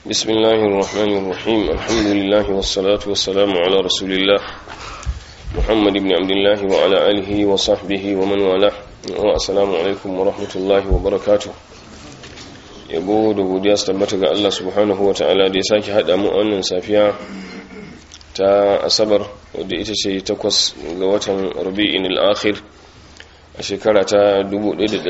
بسم الله الرحمن الرحيم الحمد لله والصلاة والسلام على رسول الله محمد بن عبد الله وعلى آله وصحبه ومن والاه والسلام عليكم ورحمة الله وبركاته yabo da godiya su tabbata ga Allah subhanahu wa ta'ala da ya sake haɗa mu wannan safiya ta asabar wadda ita ce takwas ga watan rabi'in al-akhir a shekara ta 1435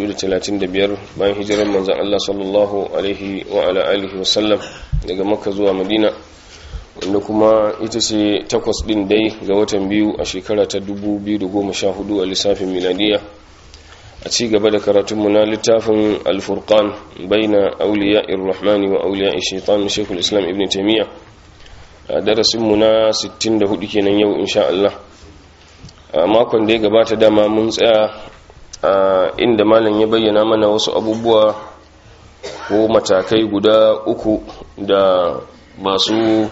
bayan hijirar manzan Allah sallallahu alaihi wa ala alihi wasallam daga makka zuwa madina wanda kuma ita ce takwas din dai ga watan biyu a shekara ta 2014 a lissafin miladiya a ci gaba da karatunmu na littafin alfurkan baina auliya irrahmani wa auliya shaitan shekul islam ibn taimiyya a darasinmu na 64 kenan yau insha Allah a makon da ya gabata dama mun tsaya a inda malam ya bayyana mana wasu abubuwa ko matakai guda uku da masu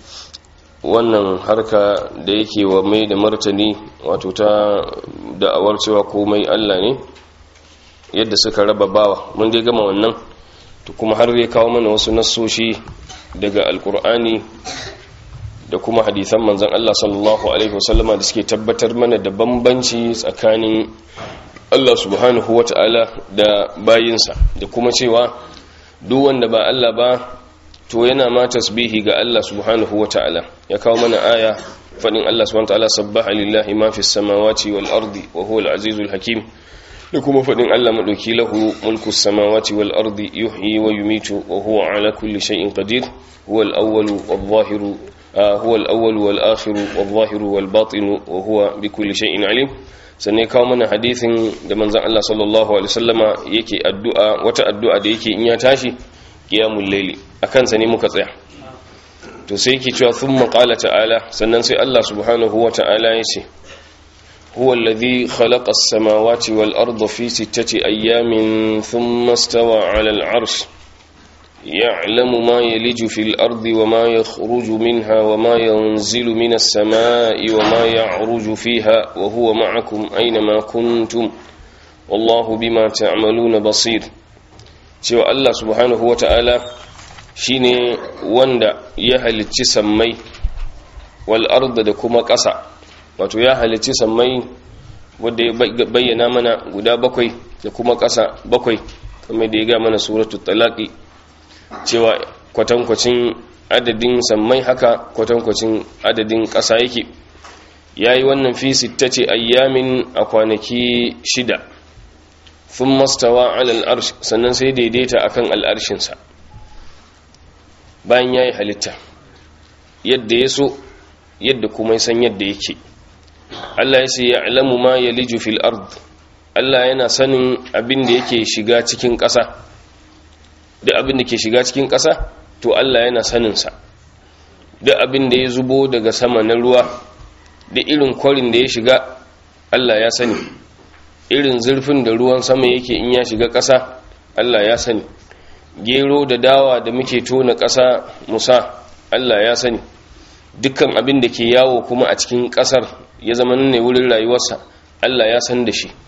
wannan harka da yake wa mai da martani wato ta da'awar cewa komai Allah ne yadda suka raba bawa mun dai gama wannan to kuma har zai kawo mana wasu nassoshi daga alkur'ani da kuma hadisan manzan Allah sallallahu alaihi wasallama da suke tabbatar mana da bambanci tsakanin Allah subhanahu wata'ala da bayinsa da kuma cewa duk wanda ba Allah ba to yana ma tasbihi ga Allah subhanahu wata'ala ya kawo mana aya fadin Allah subhanahu wata'ala sabbaha lillahi ma fis samawati wal ardi wa huwal azizul hakim da kuma fadin Allah madauki lahu mulku samawati wal ardi yuhyi wa yumitu wa huwa ala kulli shay'in qadir huwal awwalu wal zahiru هو الأول والآخر والظاهر والباطن وهو بكل شيء عليم sannan kawo mana hadithin da manzan Allah sallallahu alaihi wasallama yake addu'a wata addu'a da yake in ya tashi qiyamul layli akan sa ne muka tsaya to sai yake cewa thumma qala ta'ala sannan sai Allah subhanahu wa ta'ala yace huwa alladhi khalaqa as-samawati wal arda fi sittati ayyamin thumma istawa 'ala al-'arsh يعلم ما يلج في الأرض وما يخرج منها وما ينزل من السماء وما يعرج فيها وهو معكم أينما كنتم والله بما تعملون بصير سوى الله سبحانه وتعالى shine wanda ya halicci sammai wal arda da kuma ƙasa wato ya halicci sammai wanda ya bayyana mana guda bakwai da kuma ƙasa bakwai kamar da ya ga mana suratul talaqi cewa kwatankwacin adadin sammai haka kwatankwacin adadin ƙasa yake ya yi wannan fi ce ayyamin a kwanaki shida sun mastawa alal arsh sannan sai daidaita akan al'arshinsa bayan ya yi halitta yadda ya so yadda kuma ya san yadda yake Allah ya ce ya alamu ma ya liju fil ard Allah yana sanin abin da yake shiga cikin ƙasa duk abin da ke shiga cikin ƙasa to Allah yana saninsa duk abin da ya zubo daga sama na ruwa da irin kwarin da ya shiga Allah ya sani irin zurfin da ruwan sama yake in ya shiga ƙasa Allah ya sani gero da dawa da muke tona ƙasa musa Allah ya sani dukkan abin da ke yawo kuma a cikin ƙasar ya zama ne wurin rayuwarsa Allah ya san da shi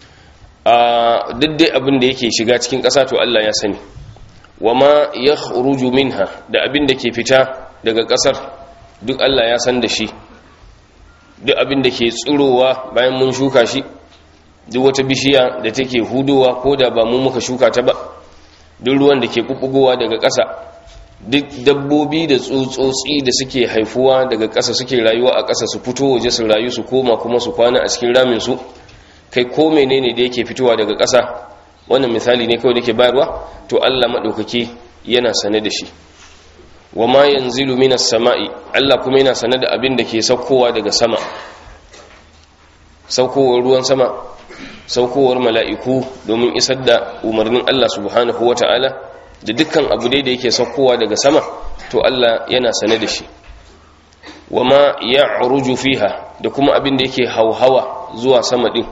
a duk dai abin da yake shiga cikin ƙasa to Allah ya sani wama ya ruju minha da abin da ke fita daga ƙasar duk Allah ya san da shi duk abin da ke tsirowa bayan mun shuka shi duk wata bishiya da take hudowa ko da ba mu muka shuka ta ba duk ruwan da ke kubugowa daga ƙasa duk dabbobi da tsotsotsi da suke haifuwa daga ƙasa suke rayuwa a ƙasa su fito waje su rayu su koma kuma su kwana a cikin ramin su kai ko menene da yake fitowa daga ƙasa wannan misali ne kawai da ke bayarwa to Allah maɗaukaki yana sane da shi wa ma yanzilu minas sama'i Allah kuma yana sane da abin da ke saukowa daga sama saukowar ruwan sama saukowar mala'iku domin isar da umarnin Allah subhanahu wata'ala da dukkan abu dai da yake saukowa daga sama to Allah yana sane da shi wa ma ya'ruju fiha da kuma abin da yake hauhawa zuwa sama din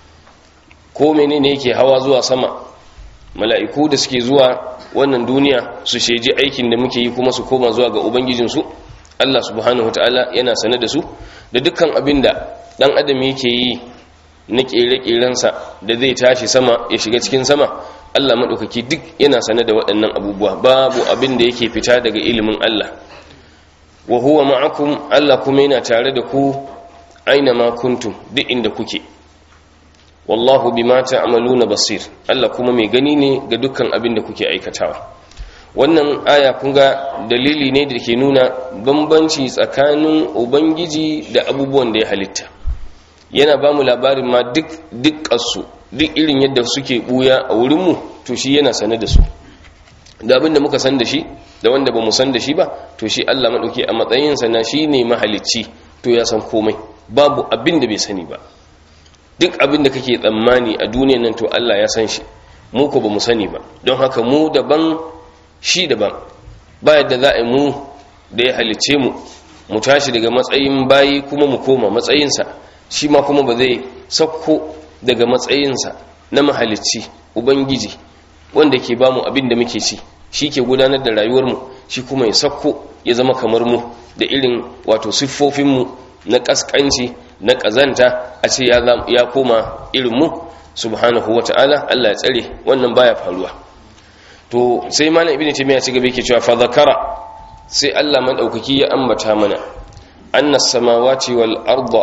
ko menene yake hawa zuwa sama mala'iku da suke zuwa wannan duniya su sheji aikin da muke yi kuma su koma zuwa ga ubangijinsu Allah subhanahu ta'ala yana sane da su da dukkan abin da ɗan adam yake yi na ƙere-ƙerensa da zai tashi sama ya shiga cikin sama Allah madaukaki duk yana sane da waɗannan abubuwa babu abin da yake fita daga ilimin Allah wa huwa ma'akum Allah kuma yana tare da ku aina ma kuntum duk inda kuke wallahu bima ta'maluna basir Allah kuma mai gani ne ga dukkan abin da kuke aikatawa wannan aya kun ga dalili ne da ke nuna bambanci tsakanin ubangiji da abubuwan da ya halitta yana ba mu labarin ma duk dukkansu duk irin yadda suke buya a wurinmu to shi yana sane da su da abin da muka san da shi da wanda ba mu san da shi ba to shi Allah maɗauki a matsayinsa na shi ne mahalicci to ya san komai babu abin da bai sani ba duk abin da kake tsammani a duniyan nan to Allah ya san shi mu ko ba mu sani ba don haka mu daban shi daban ba yadda za a yi mu da ya halicce mu mu tashi daga matsayin bayi kuma mu koma matsayinsa shi ma kuma ba zai sauko daga matsayinsa na mahalicci ubangiji wanda ke bamu abin da muke ci shi ke gudanar da rayuwarmu shi kuma ya sauko ya zama kamar mu da irin wato siffofinmu na ƙasƙanci na ƙazanta a ce ya koma irin mu subhanahu wata'ala Allah ya tsare wannan baya faruwa to sai malam ibnu taymiya ci gaba yake cewa fa zakara sai Allah madaukaki ya ambata mana annas samawati wal arda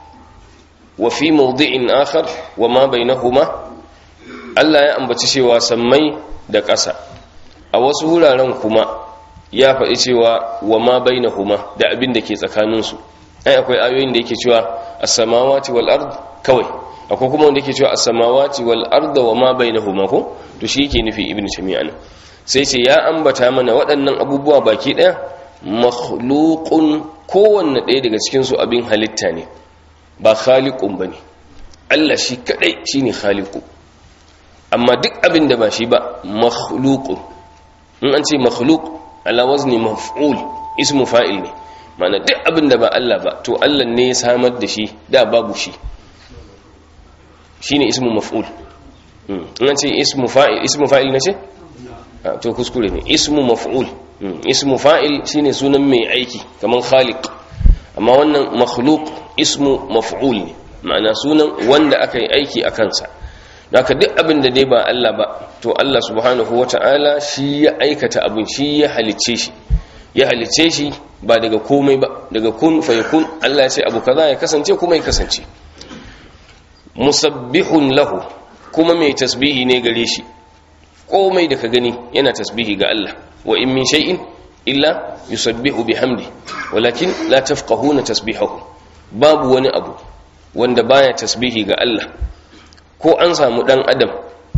wa fi mawdi'in akhar wa ma bainahuma Allah ya ambaci cewa sammai da ƙasa a wasu wuraren kuma ya faɗi cewa wa ma bainahuma da abin da ke tsakaninsu ai akwai ayoyin da yake cewa as-samawati wal ard kawai akwai kuma wanda yake cewa as-samawati wal arda wa ma bainahuma ko to shi yake nufi ibnu tamiya ne sai ce ya ambata mana waɗannan abubuwa baki ɗaya makhluqun kowanne ɗaya daga cikin su abin halitta ne ba khaliqun bane Allah shi kadai shine khaliqu amma duk abin da ba shi ba makhluqun in an ce makhluq ala wazni maf'ul ismu fa'il ne mana duk abin da ba Allah ba to Allah ne ya samar da shi da babu shi shine ismu maf'ul in an ce ismu fa'il ismu fa'il ne ce to kuskure ne ismu maf'ul ismu fa'il shine sunan mai aiki kaman khaliq amma wannan makhluq ismu maf'ul ne ma'ana sunan wanda aka yi aiki a kansa haka duk abin da dai ba Allah ba to Allah subhanahu wata'ala shi ya aikata abin shi ya halicce shi ya halicce shi ba daga komai ba daga kun fa yakun Allah ya ce abu kaza ya kasance kuma ya kasance musabbihun lahu kuma mai tasbihi ne gare shi komai da ka gani yana tasbihi ga Allah wa in min shay'in illa yusabbihu bihamdi walakin la tafqahuna tasbihahu babu wani abu wanda baya tasbihi ga Allah ko an samu dan adam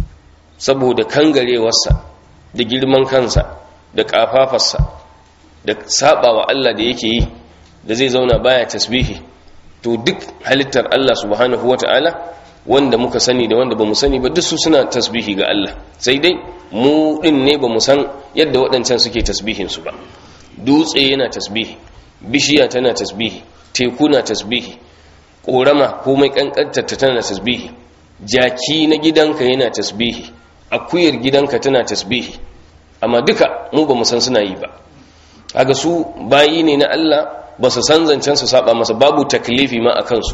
saboda kangarewarsa da girman kansa da kafafarsa da sabawa Allah da yake yi da zai zauna baya tasbihi to duk halittar Allah subhanahu wata'ala wanda muka sani da wanda bamu sani ba duk su suna tasbihi ga Allah sai dai mu din ne bamu san yadda waɗancan suke tasbihin su ba dutse yana tasbihi bishiya tana tasbihi teku na tasbihi korama komai kankantar tana tasbihi jaki na gidanka yana tasbihi akuyar gidanka tana tasbihi amma duka mu bamu san suna yi ba kaga su bayi ne na Allah ba su san zancen su saba masa babu taklifi ma a kansu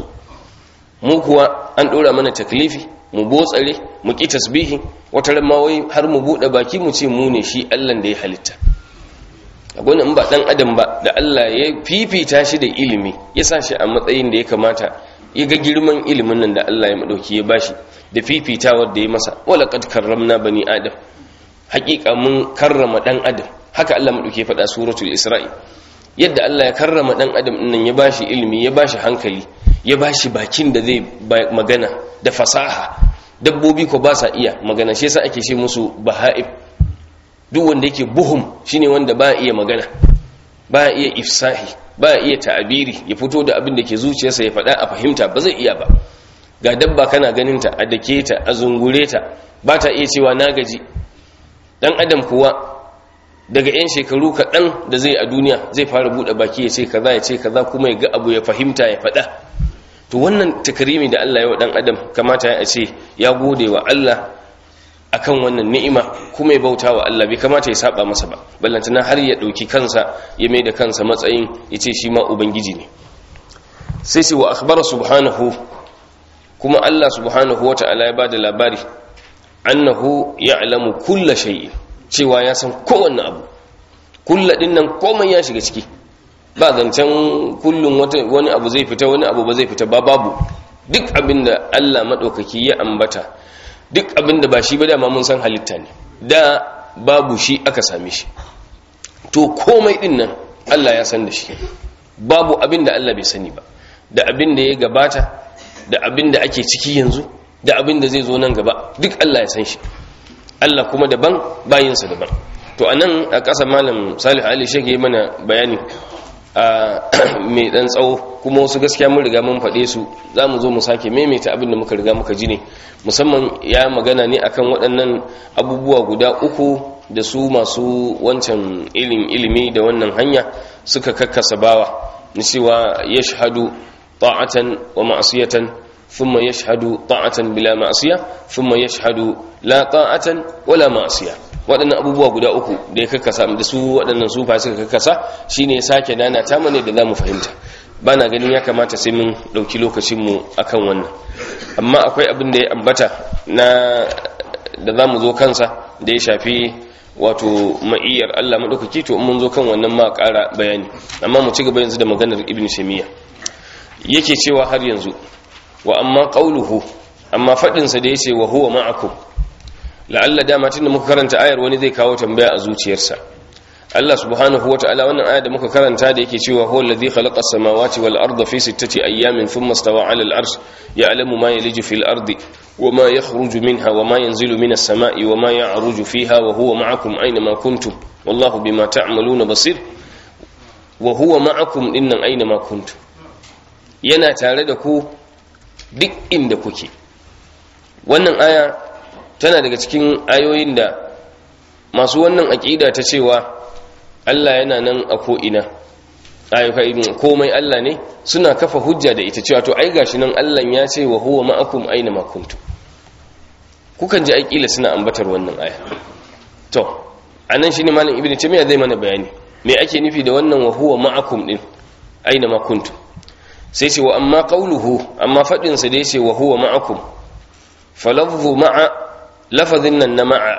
mu kuwa an ɗora mana taklifi mu botsare mu ƙi tasbihi wata ma wai har mu buɗe baki mu ce mu ne shi Allah da ya halitta akwai in ba ɗan adam ba da Allah ya fifita shi da ilimi ya sa shi a matsayin da ya kamata ya ga girman ilimin nan da Allah ya madauki ya bashi da fifitawar da ya masa wala qad karramna bani adam haƙiƙa mun karrama ɗan adam haka Allah madauki ya faɗa suratul isra'i yadda Allah ya karrama ɗan adam nan ya bashi ilimi ya bashi hankali ya bashi bakin da zai magana da fasaha dabbobi ko ba sa iya magana shi yasa ake ce musu baha'ib duk wanda yake buhum shine wanda ba iya magana ba iya ifsahi ba iya ta'abiri ya fito da abin da ke zuciyarsa ya faɗa a fahimta ba zai iya ba ga dabba kana ganin ta a dake ta a zungure ta ba ta iya cewa na gaji dan adam kuwa daga 'yan shekaru kaɗan da zai a duniya zai fara buɗe baki ya ce kaza ya ce kaza kuma ya ga abu ya fahimta ya faɗa to wannan takrimi da Allah ya wa ɗan adam kamata ya ce ya gode wa Allah akan wannan ni'ima kuma ya bauta wa Allah bai kamata ya saba masa ba ballantana har ya ɗauki kansa ya mai da kansa matsayin ya ce shi ma ubangiji ne sai sai wa akhbara subhanahu kuma Allah subhanahu wa ta'ala ya bada labari annahu ya'lamu kulla shay'in cewa ya san kowanne abu kulla din nan komai ya shiga ciki ba zancen kullum wani abu zai fita wani abu ba zai fita ba babu duk abinda Allah madaukaki ya ambata duk abinda ba shi ba dama mun san halitta ne da babu shi aka same shi to komai din nan Allah ya san da shi babu abinda Allah bai sani ba da abinda ya gabata da abinda ake ciki yanzu da abinda zai zo nan gaba duk Allah ya san shi Allah kuma daban bayinsa daban to anan a ƙasa malam Salih Ali Sheikh yi mana bayani a mai dan tsawo kuma wasu gaskiya mun riga mun faɗe su za mu zo mu sake maimaita abin da muka riga muka ji ne musamman ya magana ne akan waɗannan abubuwa guda uku da su masu wancan ilin ilimi da wannan hanya suka kakkasa bawa na cewa ya shahadu ta'atan wa ma'asiyatan thumma yashhadu ta'atan bila ma'asiya thumma yashhadu la ta'atan wala ma'asiya waɗannan abubuwa guda uku da ya kakkasa da su waɗannan sufa suka kakkasa shine ya sake dana ta mane da zamu fahimta bana ganin ya kamata sai mun ɗauki lokacin mu akan wannan amma akwai abin da ya ambata na da zamu zo kansa da ya shafi wato ma'iyyar Allah madaukaki to mun zo kan wannan ma ƙara bayani amma mu ci gaba yanzu da maganar ibn shamiya yake cewa har yanzu wa amma qauluhu amma fadin sa da yace wa huwa ma'akum la'alla dama tunda muka karanta ayar wani zai kawo tambaya a zuciyarsa Allah subhanahu wata'ala wannan aya da muka karanta da yake cewa huwa allazi khalaqa as-samawati wal arda fi sittati ayyamin thumma istawa 'ala al-'arsh ya'lamu ma yaliju fil ardi وما يخرج منها وما ينزل من السماء وما يعرج فيها وهو معكم أينما كنتم والله بما تعملون بصير وهو معكم إن أينما كنتم yana tare da ku duk inda kuke wannan aya tana daga cikin ayoyin da masu wannan aƙida ta cewa Allah yana nan a ko'ina ayyuka komai Allah ne suna kafa hujja da ita cewa to ai gashi nan Allah ya ce wa huwa ma'akum aina ma kuntum kukan ji aikila suna ambatar wannan aya to anan shine malam ibnu taymiya zai mana bayani me ake nufi da wannan wa huwa ma'akum din aina ma kuntum sai ce wa amma qawluhu amma fadin sa da yace wa huwa ma'akum falafzu ma'a lafazin nan na ma'a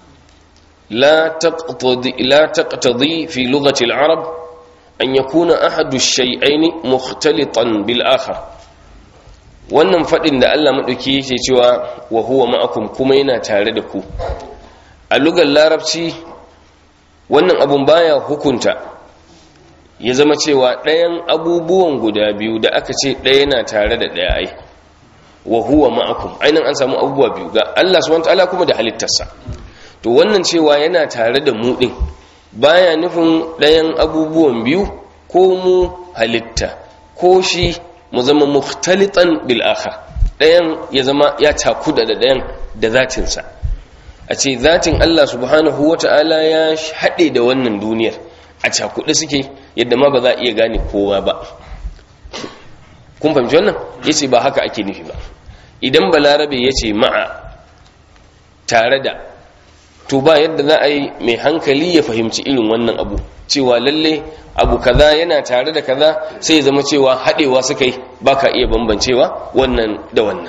la taqtadi la taqtadi fi lughati al-arab an yakuna ahadu shay'aini mukhtalitan bil akhar wannan fadin da Allah madauki yake cewa wa huwa ma'akum kuma yana tare da ku a lugar larabci wannan abun baya hukunta ya zama cewa ɗayan abubuwan guda biyu da aka ce ɗaya na tare da ɗaya ai wa huwa ma'akum ainihin an samu abubuwa biyu ga Allah subhanahu wataala kuma da halittarsa to wannan cewa yana tare da mu din baya nufin ɗayan abubuwan biyu ko mu halitta ko shi mu zama mukhtalitan bil akhar ɗayan ya zama ya takuda da ɗayan da zatinsa a ce zatin Allah subhanahu wata'ala ya haɗe da wannan duniyar a cakuɗe suke yadda ma ba za a iya gane kowa ba kun fahimci wannan yace ba haka ake nufi ba idan balarabe yace ma'a tare da to ba yadda za a yi mai hankali ya fahimci irin wannan abu cewa lalle abu kaza yana tare da kaza sai zama cewa haɗewa suka yi ba ka iya bambancewa wannan da wannan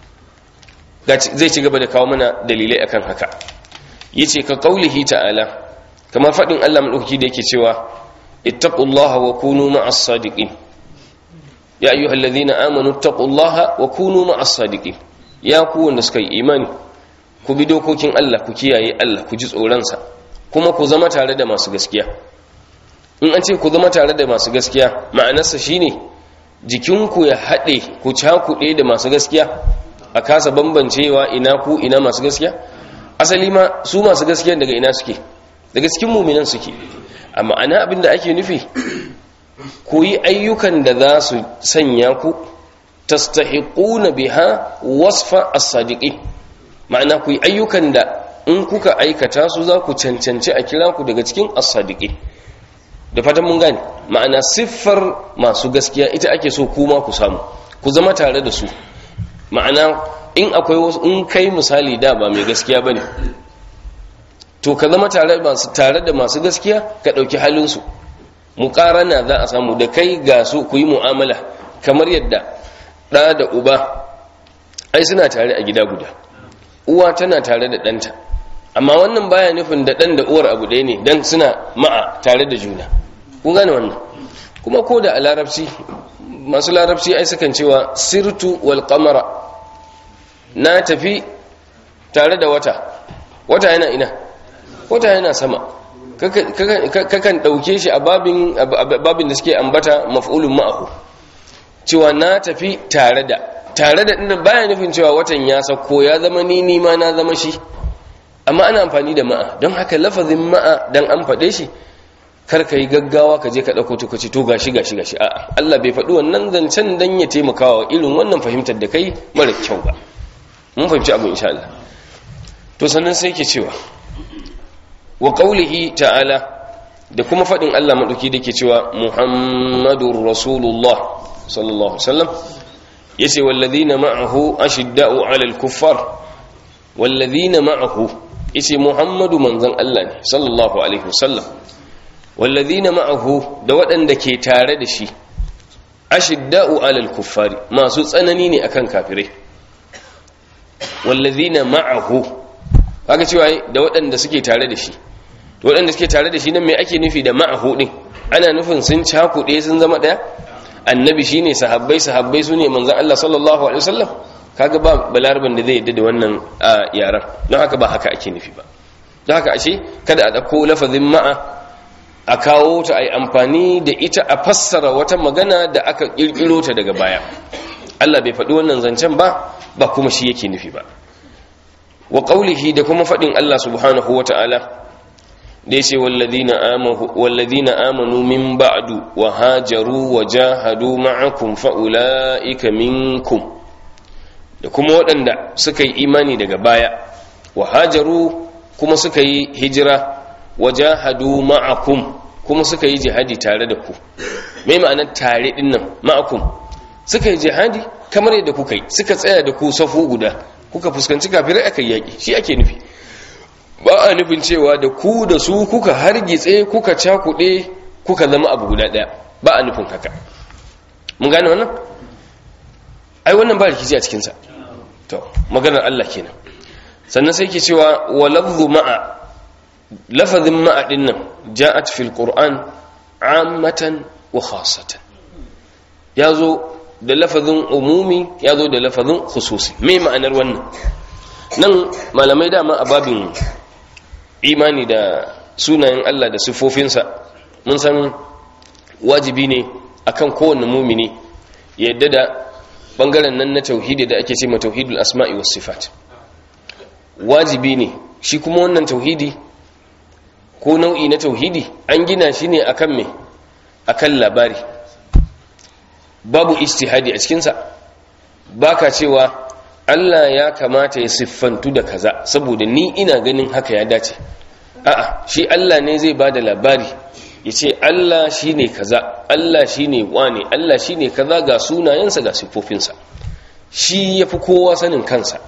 zai ci gaba da kawo mana dalilai akan haka yi ce ka kaulihi ta'ala kamar faɗin allah maɗauki da yake cewa ittaqullaha wa kunu ma'as sadiqin ya ayyuhal ladhina amanu ittaqullaha wa kunu ma'as sadiqin ya ku wanda suka yi imani ku bi dokokin Allah ku kiyaye Allah ku ji tsoronsa kuma ku zama tare da masu gaskiya in an ce ku zama tare da masu gaskiya ma'anarsa shine jikinku ya haɗe ku cakuɗe da masu gaskiya a kasa bambancewa ina ku ina masu gaskiya asali ma su masu gaskiya daga ina suke daga cikin muminan suke a ma'ana abin da ake nufi ku yi ayyukan da za su sanya ku tastahiquna biha wasfa as-sadiqin ma'ana ku yi ayyukan da in kuka aikata su za ku cancanci a kira ku daga cikin as-sadiqin da fatan mun gane ma'ana siffar masu gaskiya ita ake so kuma ku samu ku zama tare da su ma'ana in akwai wasu in kai misali da ba mai gaskiya bane to ka zama tare masu tare da masu gaskiya ka dauki halin su muqarana za a samu da kai ga su ku yi mu'amala kamar yadda da da uba ai suna tare a gida guda uwa tana tare da ɗanta amma wannan baya nufin da ɗan da uwar abu ɗaya ne don suna ma'a tare da juna kun gane wannan kuma ko da a larabci masu larabci ai sukan cewa sirtu wal qamara na tafi tare da wata wata yana ina wata yana sama kakan ɗauke shi a babin da suke ambata maf'ulun ma'ahu cewa na tafi tare da tare da ɗin baya nufin cewa watan ya sauko ya zama ni ni ma na zama shi amma ana amfani da ma'a don haka lafazin ma'a don an faɗe shi kar ka yi gaggawa ka je ka ɗauko tukaci to gashi gashi gashi a'a Allah bai faɗi wannan zancen dan ya taimakawa irin wannan fahimtar da kai mara kyau ba mun fahimci abu insha Allah to sannan sai ke cewa wa qaulihi ta'ala da kuma faɗin Allah maɗauki da ke cewa Muhammadur Rasulullah sallallahu alaihi wasallam yace walladhina ma'ahu ashidda'u 'alal kuffar walladhina ma'ahu yace Muhammadu manzon Allah ne sallallahu alaihi wasallam walladhina ma'ahu da waɗanda ke tare da shi ashidda'u 'alal kuffari masu tsanani ne akan kafirai walladhina ma'ahu kaga cewa da waɗanda suke tare da shi to waɗanda suke tare da shi nan me ake nufi da ma'ahu din ana nufin sun cakuɗe sun zama ɗaya annabi shine sahabbai sahabbai sune manzon Allah sallallahu alaihi wasallam kaga ba balarban da zai yadda da wannan yaran don haka ba haka ake nufi ba don haka ashe kada a dauko lafazin ma'a a kawo ta ai amfani da ita a fassara wata magana da aka kirkiro ta daga baya Allah bai faɗi wannan zancen ba ba kuma shi yake nufi ba wa qaulihi da kuma faɗin Allah subhanahu wata'ala da yace walladina amanu walladina amanu min ba'du wa hajaru wa jahadu ma'akum fa ulaika minkum da kuma waɗanda suka yi imani daga baya wa hajaru kuma suka yi hijira wa jahadu ma'akum kuma suka yi jihadi tare da ku me ma'anar tare din nan ma'akum suka yi jihadi kamar yadda kuka yi suka tsaya da ku safu guda kuka fuskanci kafirai aka yaki shi ake nufi ba a nufin cewa da ku da su kuka hargitse kuka cakuɗe kuka zama abu guda ɗaya ba a nufin haka mun gane wannan ai wannan ba rikici a cikinsa to maganar Allah kenan sannan sai ke cewa wa lafzu ma'a lafazin ma'a din nan ja'at fil qur'an ammatan wa khassatan yazo da lafazin umumi yazo da lafazin khususi me ma'anar wannan nan malamai dama a babin imani da sunayen Allah da siffofinsa mun san wajibi ne akan kowanne mumini yadda da bangaren nan na tauhidi da ake ce ma tauhidul asma'i was sifat wajibi ne shi kuma wannan tauhidi ko nau'i na tauhidi an gina shi ne akan me akan labari babu ijtihadi a cikin sa baka cewa Allah ya kamata ya siffantu da kaza saboda ni ina ganin haka ya dace a'a shi Allah ne zai bada labari ya ce Allah shi ne kaza Allah shi ne wane Allah shi ne kaza ga sunayensa ga siffofinsa shi ya fi kowa sanin kansa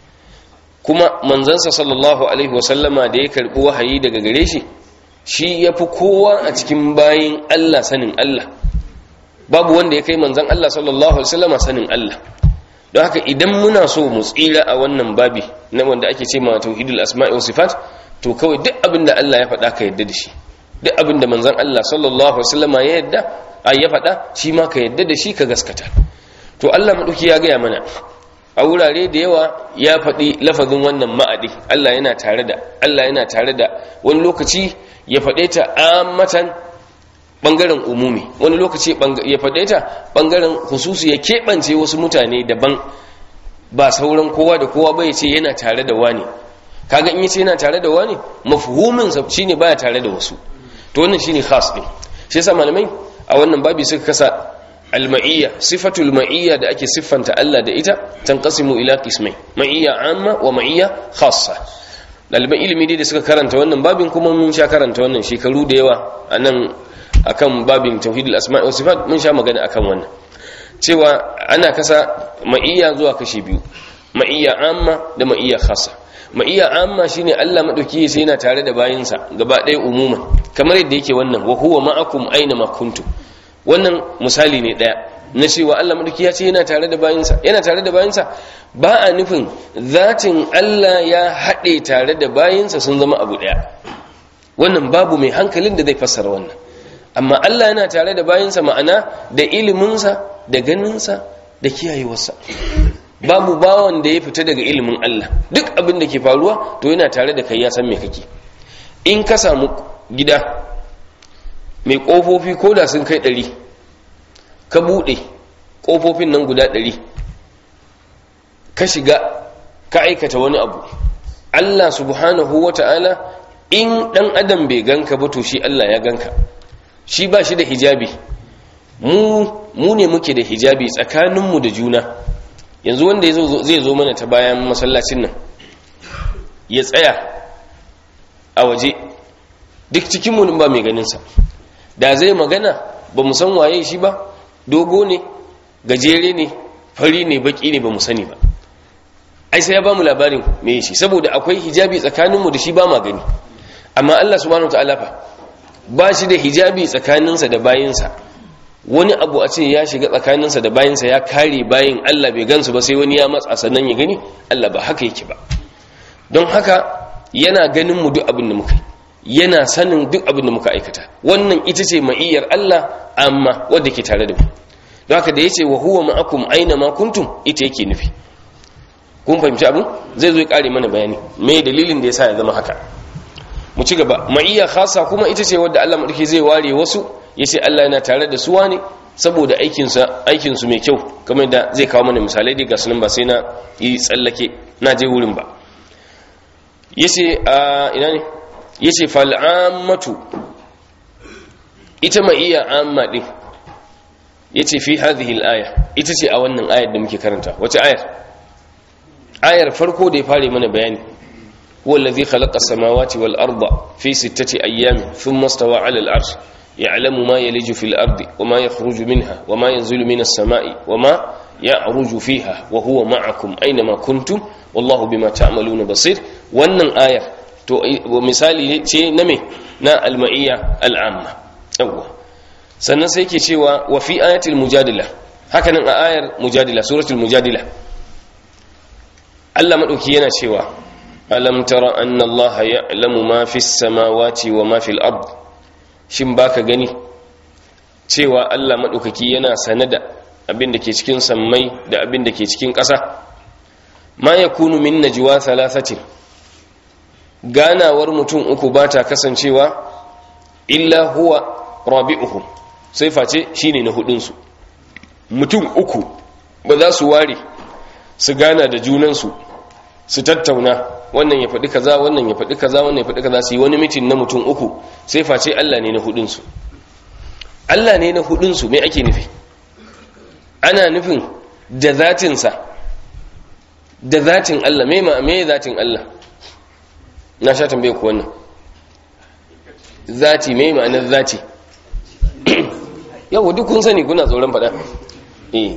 kuma manzansa sallallahu alaihi wasallama da ya karɓi wahayi daga gare shi shi ya fi kowa a cikin bayin Allah sanin Allah babu wanda ya kai manzan Allah sallallahu alaihi wasallama sanin Allah don haka idan muna so mu tsira a wannan babi na wanda ake ce ma tauhidul asma'i wa sifat to kawai duk abin da Allah ya faɗa ka yadda da shi duk abin da manzon Allah sallallahu alaihi wasallama ya yadda ai ya faɗa shi ma ka yadda da shi ka gaskata to Allah madauki ya gaya mana a wurare da yawa ya faɗi lafazin wannan ma'adi Allah yana tare da Allah yana tare da wani lokaci ya faɗe ta ammatan bangaren umumi wani lokaci ya faɗe ta bangaren hususu ya keɓance wasu mutane daban ba sauran kowa da kowa bai ce yana tare da wani kaga in yace yana tare da wani mafhumin sa shine baya tare da wasu to wannan shine khas din shi yasa malamai a wannan babi suka kasa al-ma'iyya sifatul ma'iyya da ake siffanta Allah da ita tanqasimu ila qismai ma'iyya amma wa ma'iyya khassa daliban ilimi dai da suka karanta wannan babin kuma mun sha karanta wannan shekaru da yawa anan akan babin tauhidul asma'i was sifat mun sha magana akan wannan cewa ana kasa ma'iyya zuwa kashi biyu ma'iyya amma da ma'iyya khassa ma'iyya amma shine Allah madauki sai yana tare da bayinsa gaba ɗaya umuma kamar yadda yake wannan wa huwa ma'akum aina ma kuntum wannan misali ne daya na cewa Allah madauki ya ce yana tare da bayinsa yana tare da bayinsa ba a nufin zatin Allah ya haɗe tare da bayinsa sun zama abu ɗaya wannan babu mai hankalin da zai fassara wannan amma Allah yana tare da bayinsa ma'ana da iliminsa da ganinsa da kiyayewarsa babu bawan da ya fita daga ilimin Allah duk abin da ke faruwa to yana tare da kai ya san me kake in ka samu gida mai ƙofofi ko da sun kai ɗari ka buɗe ƙofofin nan guda ɗari ka shiga ka aikata wani abu Allah subhanahu wa ta'ala in ɗan adam bai ganka ba to shi Allah ya ganka shi ba shi da hijabi mu mu ne muke da hijabi tsakaninmu da juna yanzu wanda zai zo mana ta bayan masallacin nan ya tsaya a waje duk cikinmu ba mai ganinsa da zai magana ba mu san waye shi ba dogo ne gajere ne fari ne baki ne ba mu sani ba ai sai ya ba mu labarin me shi saboda akwai hijabi tsakaninmu da shi ba ma gani amma Allah subhanahu wataala fa ba shi da hijabi tsakaninsa da bayinsa wani abu a ce ya shiga tsakaninsa da bayinsa ya kare bayin Allah bai gansu ba sai wani ya matsa sannan ya gani Allah ba haka yake ba don haka yana ganin mu duk abin da muka yi yana sanin duk abin da muka aikata wannan ita ce ma'iyyar Allah amma wadda ke tare da mu don haka da yace wa huwa ma'akum aina ma kuntum ita yake nufi kun fahimci abin zai zo ya kare mana bayani me dalilin da yasa ya zama haka mu ci gaba ma'iyya khasa kuma ita ce wadda Allah madauki zai ware wasu yace Allah yana tare da su wani saboda aikinsa aikinsu mai kyau kamar da zai kawo mana misalai dai ga sunan ba sai na yi tsallake na je wurin ba yace a ina ne yace fal'ammatu ita ma iya amma din yace fi hadhihi al-aya ita ce a wannan ayar da muke karanta wace ayar ayar farko da ya fare mana bayani huwa allazi khalaqa as-samawati wal arda fi sittati ayyamin thumma istawa 'ala al-'arsh ya'lamu ma yaliju fil ardi wa ma yakhruju minha wa ma yanzilu minas sama'i wa ma ya'ruju fiha wa huwa ma'akum aina ma kuntum wallahu bima ta'maluna basir wannan ayar to misali ce na me na alma'iyya al'amma yawwa sannan sai ke cewa wa fi ayatul mujadila hakanan a ayar mujadila suratul mujadila Allah madauki yana cewa alam tara anna Allah ya'lamu ma fis samawati wa ma fil ard shin baka gani cewa Allah madaukaki yana sanada abin da ke cikin sammai da abin da ke cikin ƙasa ma yakunu min najwa thalathatin ganawar mutum uku ba ta kasancewa illa huwa rabi'uhum sai face shine na hudunsu mutum uku ba za su ware su gana da junansu su tattauna wannan ya faɗi kaza wannan ya faɗi kaza wannan ya faɗi kaza su yi wani mitin na mutum uku sai face Allah ne na hudunsu Allah ne na hudunsu mai ake nufi ana nufin da zatinsa da zatin Allah mai ma mai zatin Allah na sha tambaye ku wannan zati mai ma'anar zati yau duk kun sani kuna tsoron faɗa eh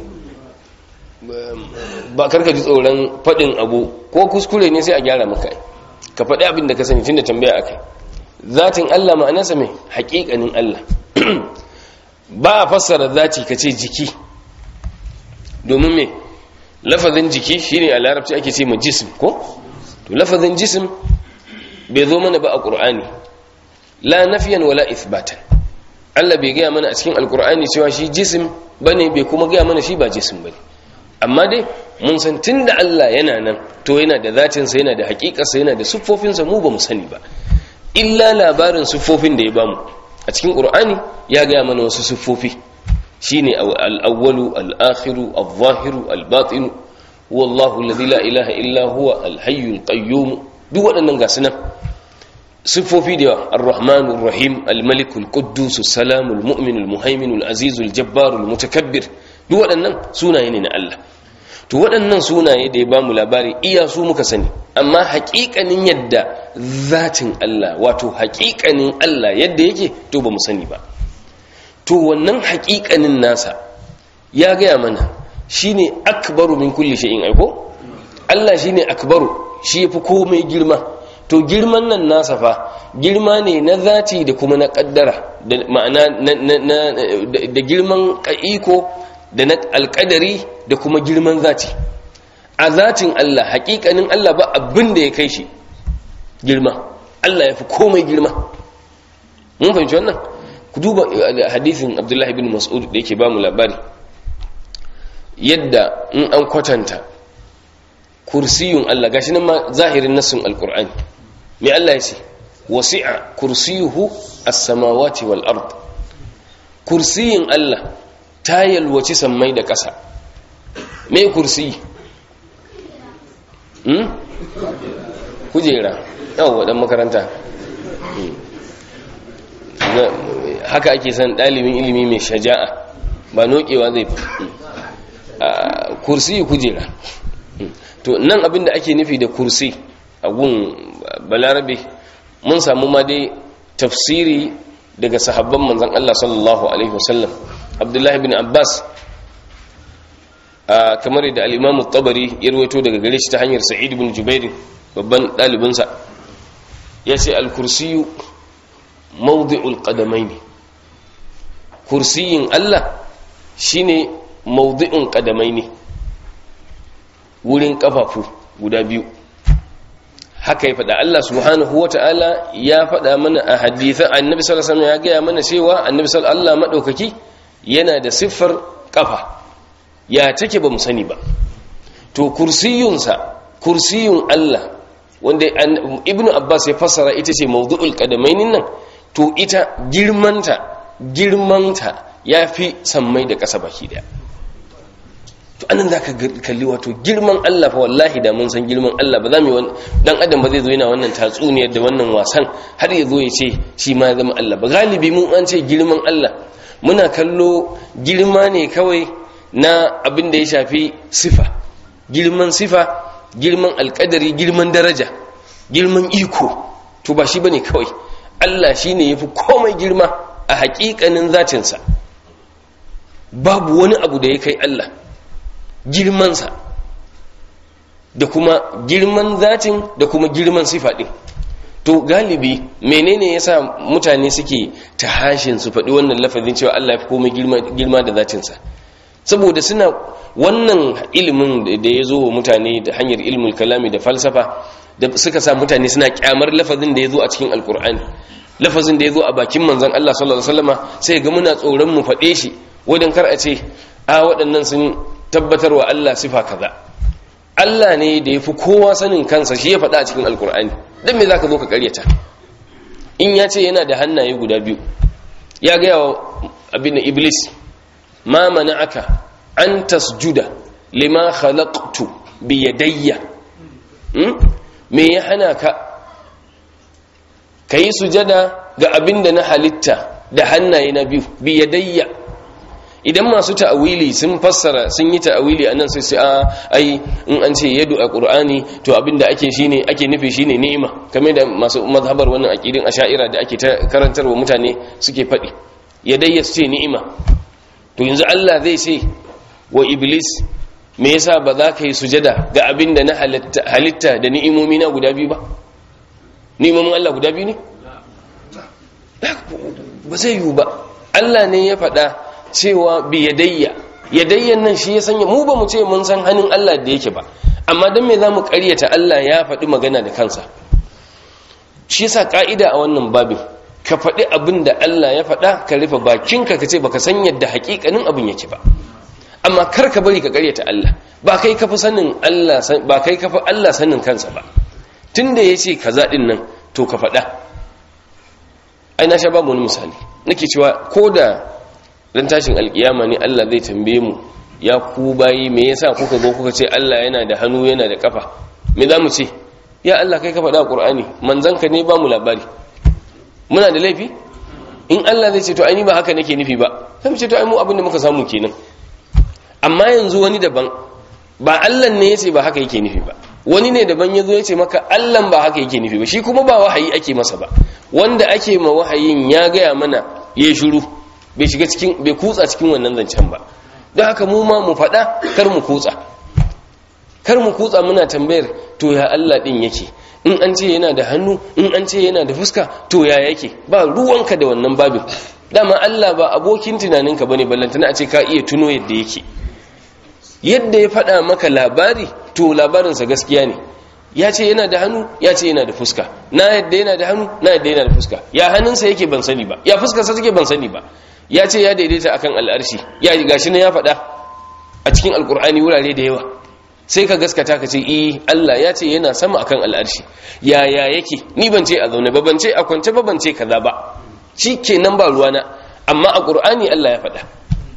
ba karka ji tsoron faɗin abu ko kuskure ne sai a gyara maka ka faɗi abin da ka sani tun da tambaya akai zatin Allah ma'anarsa mai haƙiƙanin Allah ba a fassara zati ka ce jiki domin me lafazin jiki shine a larabci ake ce ma jism ko to lafazin jism bai zo mana ba a ƙur'ani la nafiyan wala ithbatan Allah bai gaya mana a cikin alƙur'ani cewa shi jisim bane bai kuma gaya mana shi ba jisim bane amma dai mun san tunda Allah yana nan to yana da zatinsa yana da haƙiƙarsa yana da siffofinsa mu ba mu sani ba illa labarin siffofin da ya bamu a cikin ƙur'ani ya gaya mana wasu siffofi shine al-awwalu al-akhiru al-zahiru al-batinu wallahu alladhi la ilaha illa huwa al-hayyul qayyum duk waɗannan gasu nan siffofi da yawa ar-rahmanu rahim al-malik al-quddus salam al-mu'min al-muhaymin al-aziz al-jabbar al-mutakabbir duk waɗannan sunaye ne na Allah to waɗannan sunaye da ya bamu labari iya su muka sani amma haƙiƙanin yadda zatin Allah wato haƙiƙanin Allah yadda yake to ba mu sani ba to wannan haƙiƙanin nasa ya gaya mana shine akbaru min kulli shay'in aiko Allah shine akbaru shi yafi komai girma to girman nan nasa fa girma ne na zati da kuma na kaddara da ma'ana da girman iko da na alƙadari da kuma girman zati a zatin Allah haƙiƙanin Allah ba abin da ya kai shi girma Allah ya fi komai girma mun fahimci wannan ku duba hadithin Abdullahi bin Mas'ud da yake ba mu labari yadda in an kwatanta kursiyun Allah gashi nan ma zahirin nassin alqur'ani me Allah ya ce wasi'a kursiyuhu as-samawati wal ard kursiyin Allah ta yalwaci sammai da ƙasa me kursiyi hmm kujera yawa dan makaranta haka ake san dalibin ilimi mai shaja'a ba nokewa zai kursi kujera to nan abinda ake nufi da kursi a gun balarabe mun samu ma dai tafsiri daga sahabban manzan Allah sallallahu alaihi wasallam abdullahi bin abbas kamar da al-imam tabari ya rawaito daga gare shi ta hanyar sa'id bin jubair babban dalibinsa ya ce al-kursiyu mawdi'ul qadamaini kursiyin Allah shine mawdi'un qadamaini wurin kafafu guda biyu haka ya faɗa Allah subhanahu wata'ala ya faɗa mana a hadithan annabi sallallahu alaihi wasallam ya gaya mana cewa annabi sallallahu Allah madaukaki yana da siffar kafa ya take ba mu sani ba to kursiyunsa kursiyun Allah wanda ibnu abbas ya fassara ita ce mawdu'ul qadamainin nan to ita girmanta girmanta yafi sammai da ƙasa baki daya to anan zaka kalli wato girman Allah fa wallahi da mun san girman Allah ba za mu yi dan adam ba zai zo yana wannan tatsuniyar da wannan wasan har ya zo ya ce shi ma ya zama Allah ba galibi mun an ce girman Allah muna kallo girma ne kawai na abin da ya shafi sifa girman sifa girman alkadari girman daraja girman iko to ba shi bane kawai Allah shine yafi komai girma a hakikanin zatinsa babu wani abu da ya kai Allah girmansa da kuma girman zatin da kuma girman sifa ɗin to galibi menene yasa mutane suke tahashin su faɗi wannan lafazin cewa Allah ya fi komai girma da zatinsa saboda suna wannan ilimin da ya zo wa mutane da hanyar ilmul kalami da falsafa da suka sa mutane suna kyamar lafazin da ya zo a cikin alkur'ani lafazin da ya zo a bakin manzon Allah sallallahu alaihi wasallama sai ga muna tsoron mu faɗe shi wadan kar a ce a waɗannan sun tabbatar wa Allah sifa kaza Allah ne da ya fi kowa sanin kansa shi ya faɗa a cikin alkur'ani don me za ka zo ka karyata in ya ce yana da hannaye guda biyu ya gaya wa abin iblis ma aka an tasjuda lima khalaqtu bi yadayya me ya hana ka ka yi sujada ga abin da na halitta da hannaye na biyu bi yadayya idan masu ta'awili sun fassara sun yi ta'awili anan sai sai a ai in an ce yadu a qur'ani to abinda ake shine ake nufi shine ni'ima kamar da masu mazhabar wannan aqidin asha'ira da ake ta karantarwa mutane suke faɗi yadayya su ce ni'ima to yanzu Allah zai ce wa iblis me yasa ba za ka yi sujada ga abinda na halitta da ni'imomi na guda biyu ba ni'imomin Allah guda biyu ne ba zai yiwu ba Allah ne ya faɗa cewa bi yadayya yadayyan nan shi ya sanya mu ba mu ce mun san hannun Allah da yake ba amma dan me zamu ƙaryata Allah ya faɗi magana da kansa shi yasa ka'ida a wannan babin ka faɗi abin da Allah ya faɗa ka rufe bakinka ka ce baka san yadda haƙiƙanin abin yake ba amma kar ka bari ka ƙaryata Allah ba kai ka fi sanin Allah ba kai ka fi Allah sanin kansa ba tunda yace kaza din nan to ka faɗa ai na sha babu wani misali nake cewa ko da dan tashin alkiyama ne Allah zai tambaye mu ya ku bayi me yasa kuka zo kuka ce Allah yana da hannu yana da kafa me za mu ce ya Allah kai ka faɗa a Qur'ani manzanka ne ba mu labari muna da laifi in Allah zai ce to ai ni ba haka nake nufi ba sai mu ce to ai mu abin da muka samu kenan amma yanzu wani daban ba Allah ne yace ba haka yake nufi ba wani ne daban yazo yace maka Allah ba haka yake nufi ba shi kuma ba wahayi ake masa ba wanda ake ma wahayin ya gaya mana yayi shiru bai shiga cikin bai kutsa cikin wannan zancen ba don haka mu ma mu faɗa kar mu kutsa kar mu kutsa muna tambayar to ya Allah din yake in an ce yana da hannu in an ce yana da fuska to ya yake ba ruwanka da wannan babin dama Allah ba abokin tunaninka bane ballantana a ce ka iya tuno yadda yake yadda ya faɗa maka labari to labarinsa gaskiya ne ya ce yana da hannu ya ce yana da fuska na yadda yana da hannu na yadda yana da fuska ya hannunsa yake ban sani ba ya fuskarsa take ban sani ba ya ce ya daidaita akan al'arshi ya gashi na ya faɗa a cikin alkur'ani wurare da yawa sai ka gaskata ka ce eh Allah ya ce yana sama akan al'arshi ya ya yake ni ban ce a zaune ba ban ce a kwance ba ban ce kaza ba shi kenan ba ruwana amma a qur'ani Allah ya faɗa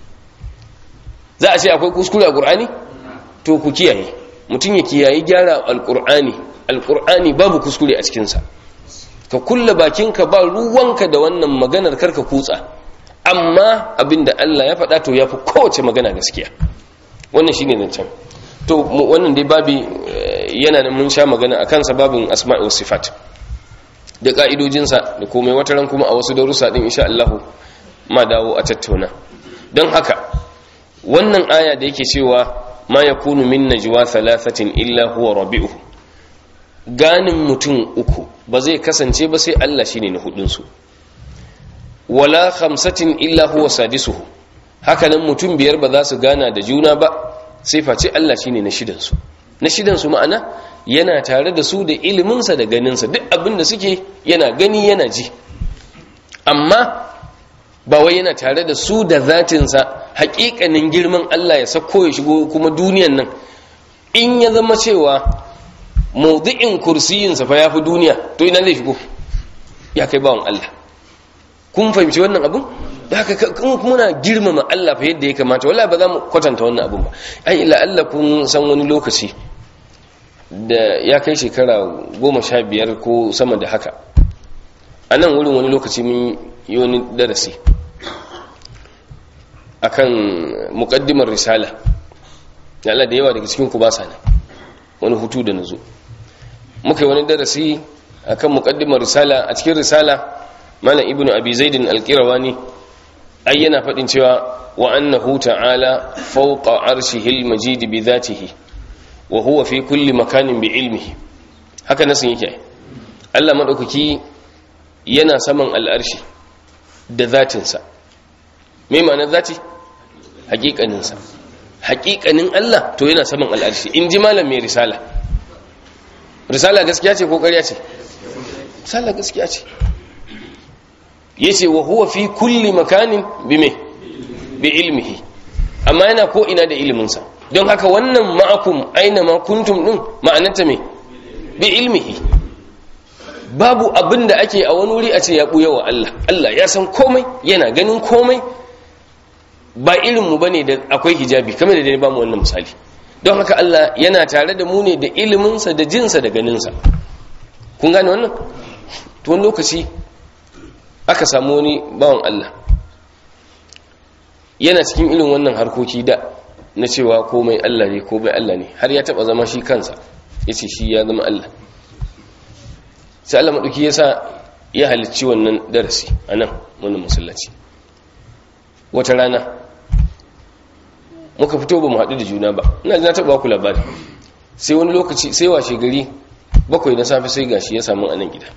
za a ce akwai kuskure a qur'ani to ku kiyaye mutum ya kiyaye gyara alqur'ani alqur'ani babu kuskure a cikin sa ka kulla bakinka ba ruwanka da wannan maganar karka kutsa amma abinda Allah ya faɗa to yafi kowace magana gaskiya wannan shine zancen to wannan dai babi yana da mun sha magana a kansa babin asma'i wa sifat da ka'idojinsa da komai wata ran kuma a wasu darussa din insha Allah ma dawo a tattauna don haka wannan aya da yake cewa ma yakunu min najwa thalathatin illa huwa rabi'uhu ganin mutum uku ba zai kasance ba sai Allah shine na hudun su wala khamsatin illa huwa sadisuhu hakanan mutum biyar ba za su gana da juna ba sai face Allah shine na shidan su na shidan su ma'ana yana tare da su da iliminsa da ganinsa duk abin da suke yana gani yana ji amma ba wai yana tare da su da zatinsa hakikanin girman Allah ya sako ya shigo kuma duniyan nan in ya zama cewa maudu'in kursiyinsa fa ya fi duniya to ina zai shigo ya kai bawan Allah kun fahimci wannan abun da haka muna girmama Allah fa yadda ya kamata wala ba za mu kwatanta wannan abun ba ai ila Allah kun san wani lokaci da ya kai shekara goma sha biyar ko sama da haka a nan wurin wani lokaci mun yi wani darasi akan muƙaddimar risala da Allah da yawa daga cikin ku ba sa nan wani hutu da nazo muka yi wani darasi akan muƙaddimar risala a cikin risala malam ibnu abi zaidin alqirawani ai yana faɗin cewa wa annahu ta'ala fawqa arshihi almajid bi dhatihi wa huwa fi kulli makanin bi ilmihi haka nasin yake Allah madaukaki yana saman al'arshi da zatinsa me ma'anar zati haƙiƙaninsa haƙiƙanin Allah to yana saman al'arshi in ji malam mai risala risala gaskiya ce ko ƙarya ce risala gaskiya ce yace wa huwa fi kulli makanin bi me bi ilmihi amma yana ko ina da iliminsa don haka wannan ma'akum aina ma kuntum din ma'anarta me bi ilmihi babu abin da ake a wani wuri a ce ya buya wa Allah Allah ya san komai yana ganin komai ba irinmu ba ne da akwai hijabi kamar da dai ba mu wannan misali don haka Allah yana tare da mu ne da iliminsa da jinsa da ganinsa kun gane wannan to wani lokaci aka samu wani bawan Allah yana cikin irin wannan harkoki da na cewa komai Allah ne komai Allah ne har ya taba zama shi kansa ya ce shi ya zama Allah sai Allah maɗauki ya sa ya halicci wannan darasi a nan wannan masallaci wata rana muka fito ba mu haɗu da juna ba ina na taɓa ku labari sai wani lokaci sai washe gari bakwai na safe sai gashi ya samu a nan gida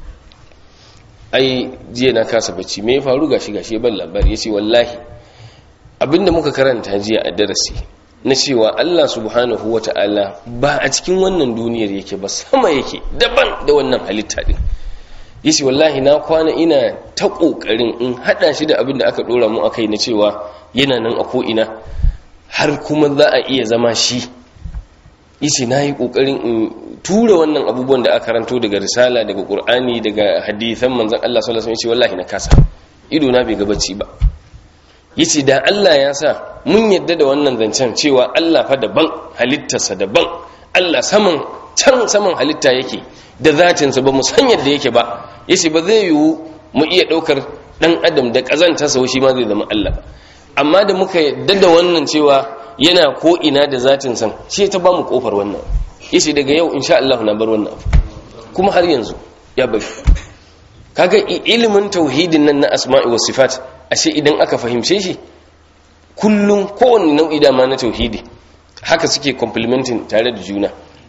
ai jiya na kasa bacci me ya faru gashi gashi ya ban labari ya ce wallahi abinda muka karanta jiya a darasi na cewa Allah subhanahu wa ta'ala ba a cikin wannan duniyar yake ba sama yake daban da wannan halitta din yace wallahi na kwana ina ta kokarin in hada shi da abin da aka dora mu akai na cewa yana nan a ko ina har kuma za a iya zama shi yace nayi kokarin in tura wannan abubuwan da aka karanto daga risala daga qur'ani daga hadisan manzon Allah sallallahu alaihi wasallam yace wallahi na kasa ido na bai ga bacci ba yace da Allah ya sa mun yadda da wannan zancen cewa Allah fa daban halittarsa daban Allah saman can saman halitta yake da zatinsa ba mu san yadda yake ba yace ba zai yiwu mu iya daukar dan adam da kazanta sa shi ma zai zama Allah ba amma da muka yadda da wannan cewa yana ko ina da zatin san shi ta ba mu kofar wannan yace daga yau insha Allah na bar wannan abu kuma har yanzu ya bari kaga ilimin tauhidin nan na asma'i was sifat ashe idan aka fahimce shi kullum kowane nau'i dama na tauhidi haka suke complementing tare da juna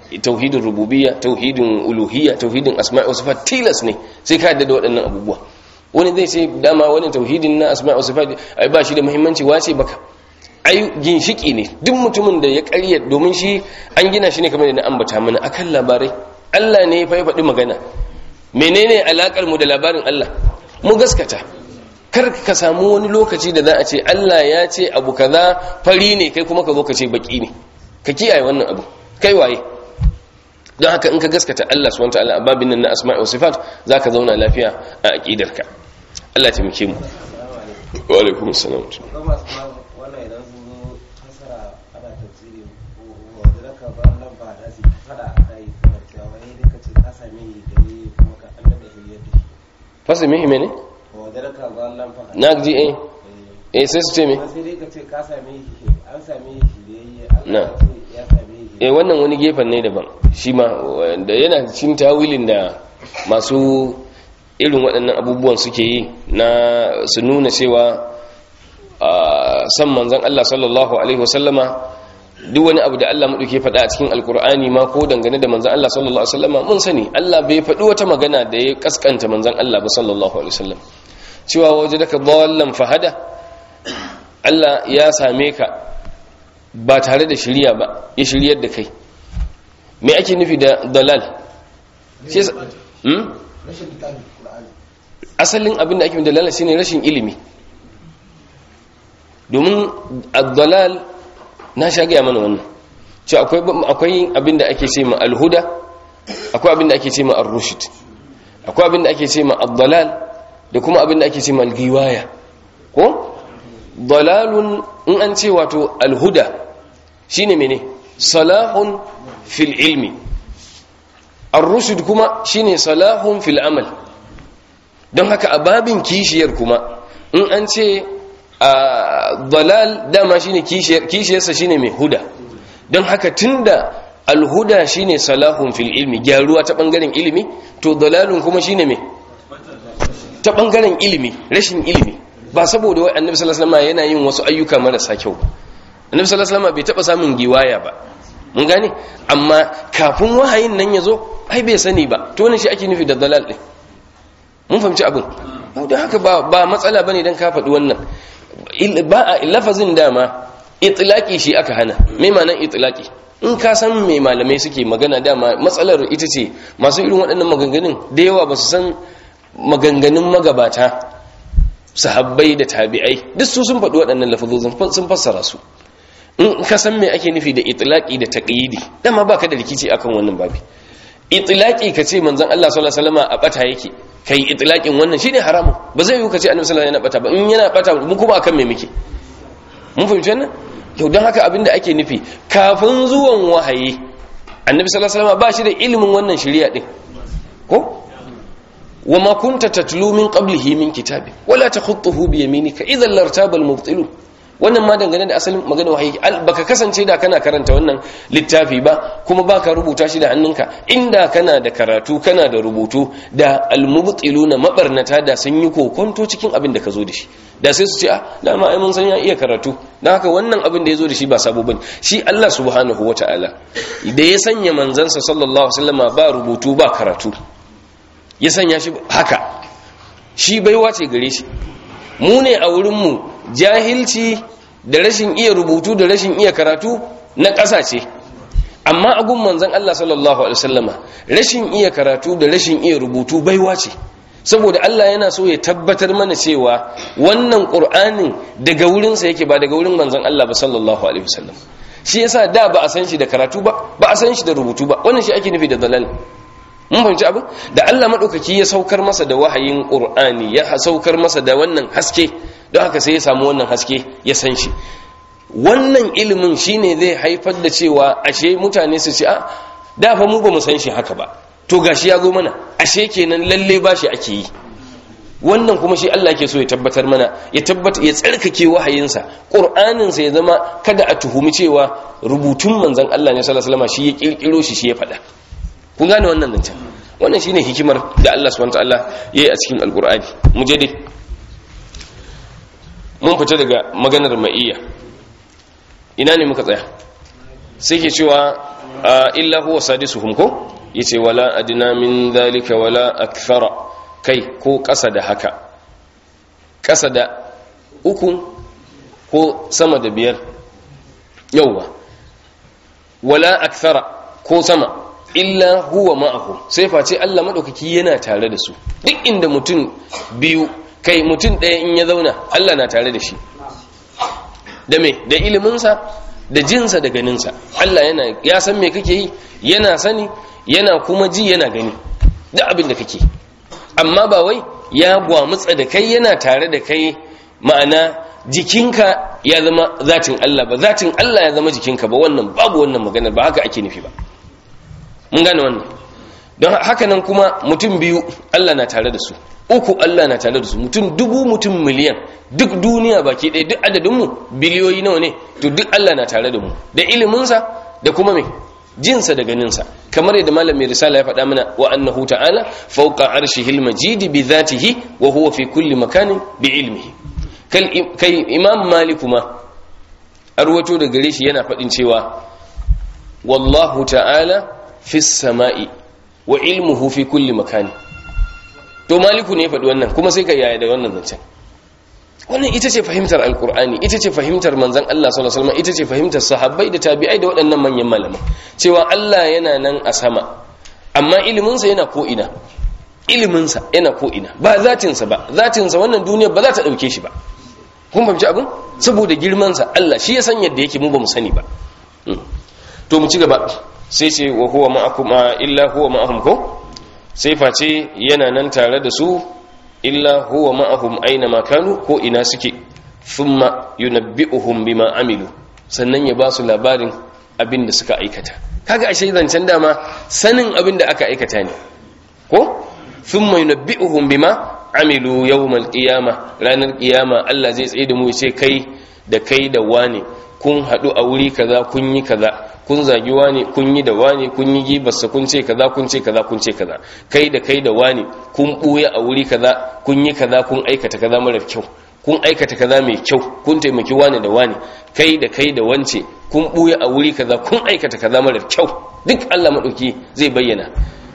tauhidin rububiyya tauhidin uluhiyya tauhidin asma'i wa sifat tilas ne sai ka yadda da waɗannan abubuwa wani zai ce dama wani tauhidin na asma'i wa sifat ai ba shi da muhimmanci wace baka ai ginshiki ne duk mutumin da ya ƙarya domin shi an gina shi ne kamar da na ambata mana akan labarai Allah ne ya faɗi magana menene alakar mu da labarin Allah mu gaskata kar ka samu wani lokaci da za a ce Allah ya ce abu kaza fari ne kai kuma ka zo ka ce baki ne ka kiyaye wannan abu kai waye don haka in ka gaskata Allah subhanahu wataala a babin nan na asma'i wa sifat zaka zauna lafiya a aqidarka Allah ya taimake mu wa alaikum assalam wannan idan sun zo fasara ana tafsiri wanda raka ba nan ba da su fada a yi kamar cewa wani ne ka ce ka same da yi kuma ka an da hiyar da shi fasa mihi mene wanda raka ba nan fa na ji eh eh sai su ce me sai dai ka ce ka same shi an same shi da yi Na. Allah ya ce ya same shi eh wannan wani gefen ne daban shi ma da yana cikin tawilin da masu irin waɗannan abubuwan suke yi na su nuna cewa a san manzon Allah sallallahu alaihi wasallama duk wani abu da Allah maɗauke faɗa a cikin alkur'ani ma ko dangane da manzon Allah sallallahu alaihi wasallama mun sani Allah bai faɗi wata magana da ya kaskanta manzon Allah ba sallallahu alaihi wasallam cewa waje daga ballan fahada Allah ya same ka ba tare da shirya ba ya shiryar da kai me ake nufi da dalal shi yasa- hmm? asalin abin da ake nufi da dalal shine rashin ilimi domin ad-dalal na sha gaya mana wannan cewa akwai akwai abin da ake ce ma al-huda akwai abin da ake ce ma ar-rushd akwai abin da ake ce ma ad-dalal da kuma abin da ake ce ma al-giwaya ko dalalun in an ce wato al-huda shine mene salahun fil ilmi ar-rushd kuma shine salahun fil amal don haka a babin kishiyar kuma in an ce a dalal dama shine kishiyar kishiyarsa shine mai huda don haka tunda alhuda shine salahun fil ilmi gyaruwa ta bangaren ilimi to dalalun kuma shine mai ta bangaren ilimi rashin ilimi ba saboda wai annabi sallallahu alaihi wasallam yana yin wasu ayyuka marasa kyau ba annabi sallallahu alaihi wasallam bai taba samun giwaya ba mun gane amma kafin wahayin nan ya zo ai bai sani ba to ne shi ake nufi da dalal din mun fahimci abin don haka ba ba matsala bane dan ka faɗi wannan Il- ba a lafazin dama itlaqi shi aka hana me ma'anar itlaqi in ka san me malamai suke magana dama matsalar ita ce masu irin waɗannan maganganun da yawa ba su san maganganun magabata sahabbai da tabi'ai duk su sun faɗi waɗannan lafazozin sun fassara su in ka san me ake nufi da itlaqi da taqyidi dama baka da rikici akan wannan babi itlaqi ka ce manzon Allah sallallahu alaihi wasallam a bata yake kai itlaqin wannan shine haramun ba zai yi ka ce annabi sallallahu alaihi wasallam yana bata ba in yana bata mu kuma akan me muke mun fahimci wannan yau don haka abinda ake nufi kafin zuwan wahayi annabi sallallahu alaihi wasallam ba shi da ilimin wannan shari'a din ko wa ma kunta tatlu min qablihi min kitabi wala takhutuhu bi yaminika idhan lartaba al-mubtilun wannan ma dangane da asalin magana wahayi baka kasance da kana karanta wannan littafi ba kuma baka rubuta shi da hannunka inda kana da karatu kana da rubutu da almubtiluna mabarnata da sun yi kokonto cikin abin da ka zo da shi da sai su ce ah dama ai mun san ya iya karatu dan haka wannan abin da ya zo da shi ba sabo bane shi Allah subhanahu wataala da ya sanya manzansa sallallahu alaihi wasallama ba rubutu ba karatu ya sanya shi haka shi baiwa ce gare shi mu ne a wurin mu jahilci da rashin iya rubutu da rashin iya karatu na ƙasa ce amma agun manzan Allah sallallahu alaihi wasallama rashin iya karatu da rashin iya rubutu baiwa ce saboda Allah yana so ya tabbatar mana cewa wannan Qur'anin daga wurinsa yake ba daga wurin manzan Allah ba sallallahu alaihi wasallam shi yasa da ba a san shi da karatu ba ba a san shi da rubutu ba wannan shi ake nufi da dalal mun fahimci abin da Allah madaukaki ya saukar masa da wahayin Qur'ani ya saukar masa da wannan haske don haka sai ya samu wannan haske ya san shi wannan ilimin shine zai haifar da cewa ashe mutane su ce a da fa mu ba mu san shi haka ba to gashi ya zo mana ashe kenan lalle ba shi ake yi wannan kuma shi Allah ke so ya tabbatar mana ya tabbata ya tsarkake wahayinsa qur'anin sa ya zama kada a tuhumi cewa rubutun manzon Allah ne sallallahu alaihi wasallam shi ya kirkiro shi shi ya faɗa kun gane wannan nan can wannan shine hikimar da Allah subhanahu wataala yayi a cikin alqur'ani mu je dai mun fita daga maganar ma'iyya ina ne muka tsaya sai ke cewa illa huwa sadisuhum ko yace wala adna min dhalika wala akthara kai ko ƙasa da haka ƙasa da uku ko sama da biyar yauwa wala akthara ko sama illa huwa ma'ahu sai face Allah madaukaki yana tare da su duk inda mutum biyu kai mutum ɗaya in ya zauna Allah na tare da shi da me da iliminsa da jinsa da ganinsa Allah yana ya san me kake yi yana sani yana kuma ji yana gani da abin da kake amma ba wai ya gwamutsa da kai yana tare da kai ma'ana jikinka ya zama zatin Allah ba zatin Allah ya zama jikinka ba wannan babu wannan maganar ba haka ake nufi ba mun gane wannan don haka nan kuma mutum biyu Allah na tare da su uku Allah na tare da su mutum dubu mutum miliyan duk duniya baki ɗaya duk adadinmu biliyoyi nawa ne to duk Allah na tare da mu da iliminsa da kuma mai jinsa da ganinsa kamar yadda malam mai risala ya faɗa mana wa annahu ta'ala fawqa arshihil majid bi dhatihi wa huwa fi kulli makanin bi ilmihi kai imam maliku ma arwato da gare shi yana faɗin cewa wallahu ta'ala fi sama'i wa ilmuhu fi kulli makani to maliku ne faɗi wannan kuma sai ka yaya da wannan zancen wannan ita ce fahimtar alkur'ani ita ce fahimtar manzan Allah sallallahu alaihi wasallam ita ce fahimtar sahabbai da tabi'ai da waɗannan manyan malaman cewa Allah yana nan a sama amma iliminsa yana ko ina iliminsa yana ko ina ba zatinsa ba zatinsa wannan duniya ba za ta ɗauke shi ba kun fahimci abin saboda girmansa Allah shi ya san yadda yake mu ba mu sani ba to mu ci gaba sai ce wa huwa ma'akum illa huwa ma'ahum ko sai face yana nan tare da su illa huwa ma'ahum aina ma kanu ko ina suke thumma yunabbi'uhum bima amilu sannan ya ba su labarin abin da suka aikata kaga ashe zancen dama sanin abin da aka aikata ne ko thumma yunabbi'uhum bima amilu yawmal qiyama ranar qiyama Allah zai tsaye da mu sai kai da kai da wane kun hadu a wuri kaza kun yi kaza kun zagi wani kun yi da wani kun yi gibarsa kun ce kaza kun ce kaza kun ce kaza kai da kai da wani kun buya a wuri kaza kun yi kaza kun aikata kaza marar kyau kun aikata kaza mai kyau kun taimaki wani da wani kai da kai da wance kun buya a wuri kaza kun aikata kaza marar kyau duk Allah madauki zai bayyana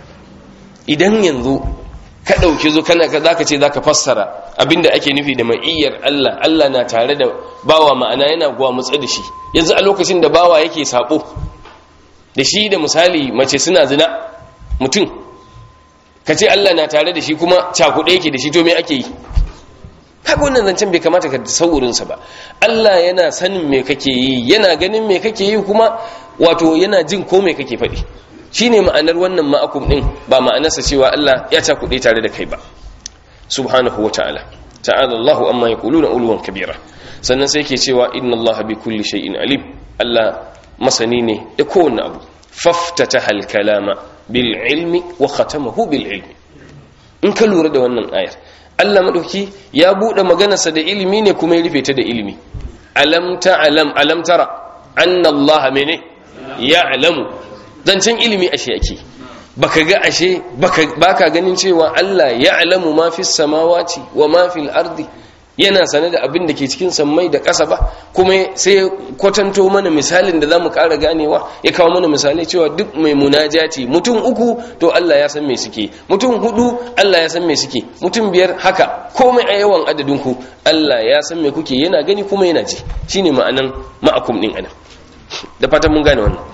idan yanzu ka ɗauki zo kana ka zaka ce zaka fassara abinda ake nufi da ma'iyyar Allah Allah na tare da bawa ma'ana yana guwa mutsa da shi yanzu a lokacin da bawa yake sabo da shi da misali mace suna zina mutum ka ce Allah na tare da shi kuma cakuɗe yake da shi to me ake yi haka wannan zancen bai kamata ka saurinsa ba Allah yana sanin me kake yi yana ganin me kake yi kuma wato yana jin ko me kake faɗi shine ma'anar wannan ma'akum din ba ma'anarsa cewa Allah ya cakuɗe tare da kai ba subhanahu wata'ala ta'ala Allahu amma yaquluna ulwan kabira sannan sai ke cewa inna Allah bi kulli shay'in alim Allah masani ne da kowanne abu faftataha al-kalama bil ilmi wa khatamahu bil ilmi in ka lura da wannan ayar Allah madauki ya bude maganarsa da ilimi ne kuma ya rufe ta da ilimi alam ta'lam alam tara anna Allah mene ya'lamu zancen ilimi ashe ake baka ga ashe baka ganin cewa Allah ya'lamu ma fis samawati wa ma fil ardi yana sane da abin da ke cikin sammai da ƙasa ba kuma sai kwatanto mana misalin da zamu ƙara ganewa ya kawo mana misalai cewa duk mai munajati mutum uku to Allah ya san me suke mutum hudu Allah ya san me suke mutum biyar haka komai a yawan adadin ku Allah ya san me kuke yana gani kuma yana ji shine ma'anan ma'akum din anan da fatan mun gane wannan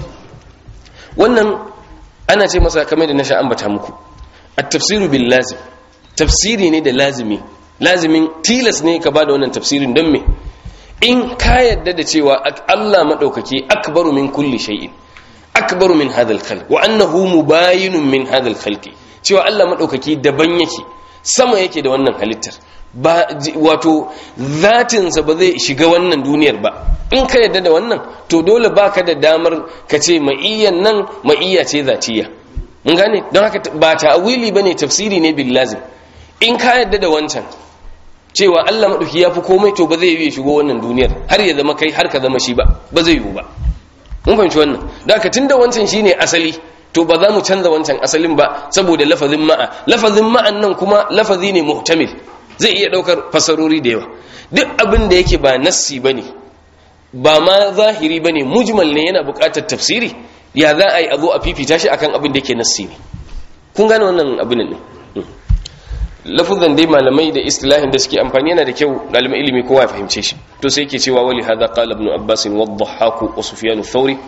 wannan ana ce masa kamar da na sha ambata muku at-tafsiru bil lazim tafsiri ne da lazimi lazimin tilas ne ka bada wannan tafsirin don me in ka yadda da cewa Allah madaukake akbaru min kulli shay'in akbaru min hadha al-khalq wa annahu mubayinun min hadha al-khalq cewa Allah madaukake daban yake sama yake da wannan halittar ba wato zatinsa ba zai shiga wannan duniyar ba in ka yadda da wannan to dole baka da damar ka ce ma'iyyan nan ma'iyya ce zatiya mun gane don haka ba ta'awili bane tafsiri ne bil lazim in ka yadda da wancan cewa Allah madauki yafi komai to ba zai yi shigo wannan duniyar har ya zama kai har ka zama shi ba ba zai yiwu ba mun fahimci wannan don haka tunda wancan shine asali to ba za mu canza wancan asalin ba saboda lafazin ma'a lafazin ma'an nan kuma lafazi ne muhtamil zai iya daukar fasarori da yawa duk abin da yake ba nassi bane ba ma zahiri bane mujmal ne yana buƙatar tafsiri ya za a yi a zo a fifita shi akan abin da yake nassi ne kun gane wannan abin ne lafuzan dai malamai da istilahin da suke amfani yana da kyau ɗaliban ilimi kowa ya fahimce shi to sai yake cewa wali hadha qala ibn abbas wa dhahhak wa sufyan ath-thawri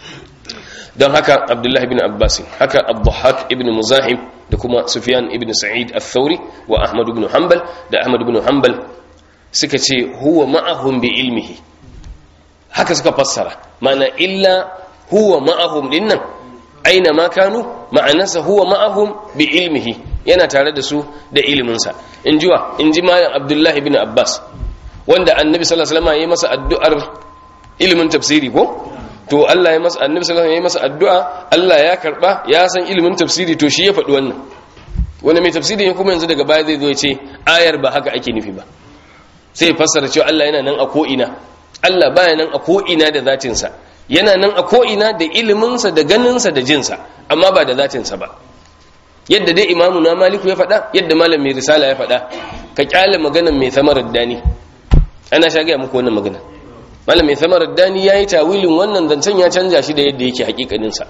don haka abdullah ibn abbas haka ad-dhahhak ibn muzahim da kuma sufyan ibn sa'id ath-thawri wa ahmad ibn hanbal da ahmad ibn hanbal suka ce huwa ma'ahum bi ilmihi haka suka fassara ma'ana illa huwa ma'ahum dinnan aina ma kanu ma'anarsa huwa ma'ahum bi ilmihi yana tare da su da iliminsa in jiwa in ji malam abdullahi bin abbas wanda annabi sallallahu alaihi wasallam ya yi masa addu'ar ilimin tafsiri ko to Allah ya masa annabi sallallahu alaihi wasallam ya yi masa addu'a Allah ya karba ya san ilimin tafsiri to shi ya faɗi wannan wanda mai tafsiri ne kuma yanzu daga baya zai zo ya ce ayar ba haka ake nufi ba sai ya fassara cewa Allah yana nan a ko ina Allah baya nan a ko ina da zatinsa yana nan a ko ina da iliminsa da ganinsa da jinsa amma ba da zatinsa ba yadda dai imamu na maliku ya faɗa yadda malam mai risala ya faɗa ka kyale maganan mai samarar dani ana sha gaya muku wannan magana malam mai samarar dani ya yi tawilin wannan zancen ya canja shi da yadda yake hakikaninsa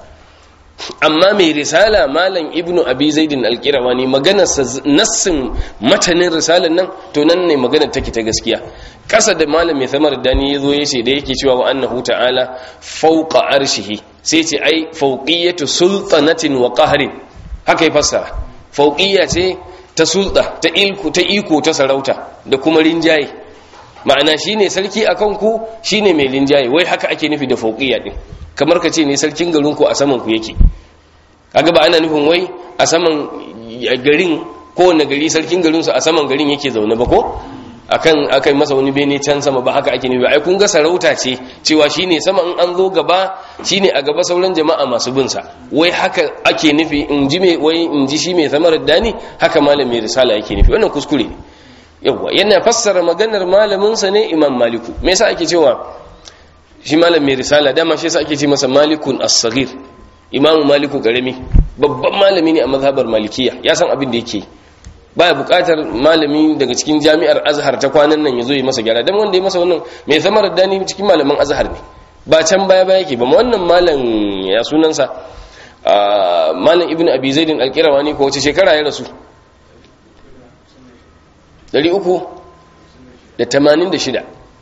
amma mai risala malam ibnu abi zaidin alkirawani maganarsa nassin matanin risalar nan to nan ne maganar take ta gaskiya ƙasa da malam mai samarar dani ya zo ya ce da yake cewa wa annahu ta'ala fauqa arshihi sai ce ai fauqiyatu sultanatin wa qahrin haka ya fassara fauqiyya ce ta sulta ta ilku ta iko ta sarauta da kuma rinjaye ma'ana shine sarki akan ku shine mai rinjaye wai haka ake nufi da fauqiyya din kamar ka ce ne sarkin garin ku a saman ku yake kaga ba ana nufin wai a saman garin kowane gari sarkin garin su a saman garin yake zaune ba ko akan akai masa wani bene can sama ba haka ake nufi ai kun ga sarauta ce cewa shine sama in an zo gaba shine a gaba sauran jama'a masu bin sa wai haka ake nufi in ji me wai in ji shi mai samarar dani haka malami risala yake nufi wannan kuskure ne yawa yana fassara maganar malamin sa ne imam maliku me yasa ake cewa shi malam mai risala dama shi yasa ake ce masa malikun as-saghir imamu maliku karami babban malami ne a mazhabar malikiya ya san abin da yake baya bukatar malami daga cikin jami'ar azhar ta kwanan nan ya zo yi masa gyara dan wanda ya masa wannan mai samar dani cikin malaman azhar ne ba can baya baya yake ba wannan malam ya sunansa malam ibnu abi zaidin alqirawani ko wace shekara ya rasu 386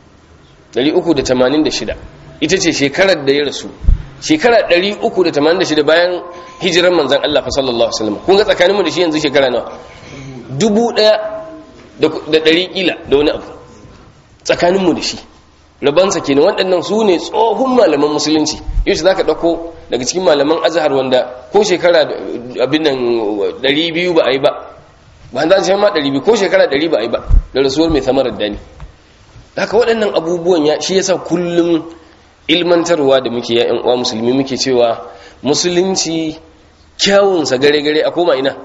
386 ita ce shekarar da ya rasu shekara 386 bayan hijiran manzan Allah fa sallallahu alaihi wasallam kun ga tsakaninmu da shi yanzu shekara nawa dubu ɗaya da ɗari ƙila da wani abu tsakaninmu da shi rabansa kenan waɗannan su ne tsohon malaman musulunci yau za ka ɗauko daga cikin malaman azhar wanda ko shekara abin nan ɗari biyu ba a yi ba ba za su ma ɗari biyu ko shekara ɗari ba a yi ba da rasuwar mai samarar dani haka waɗannan abubuwan ya shi yasa kullum ilmantarwa da muke ya'yan uwa musulmi muke cewa musulunci kyawunsa gare-gare a koma ina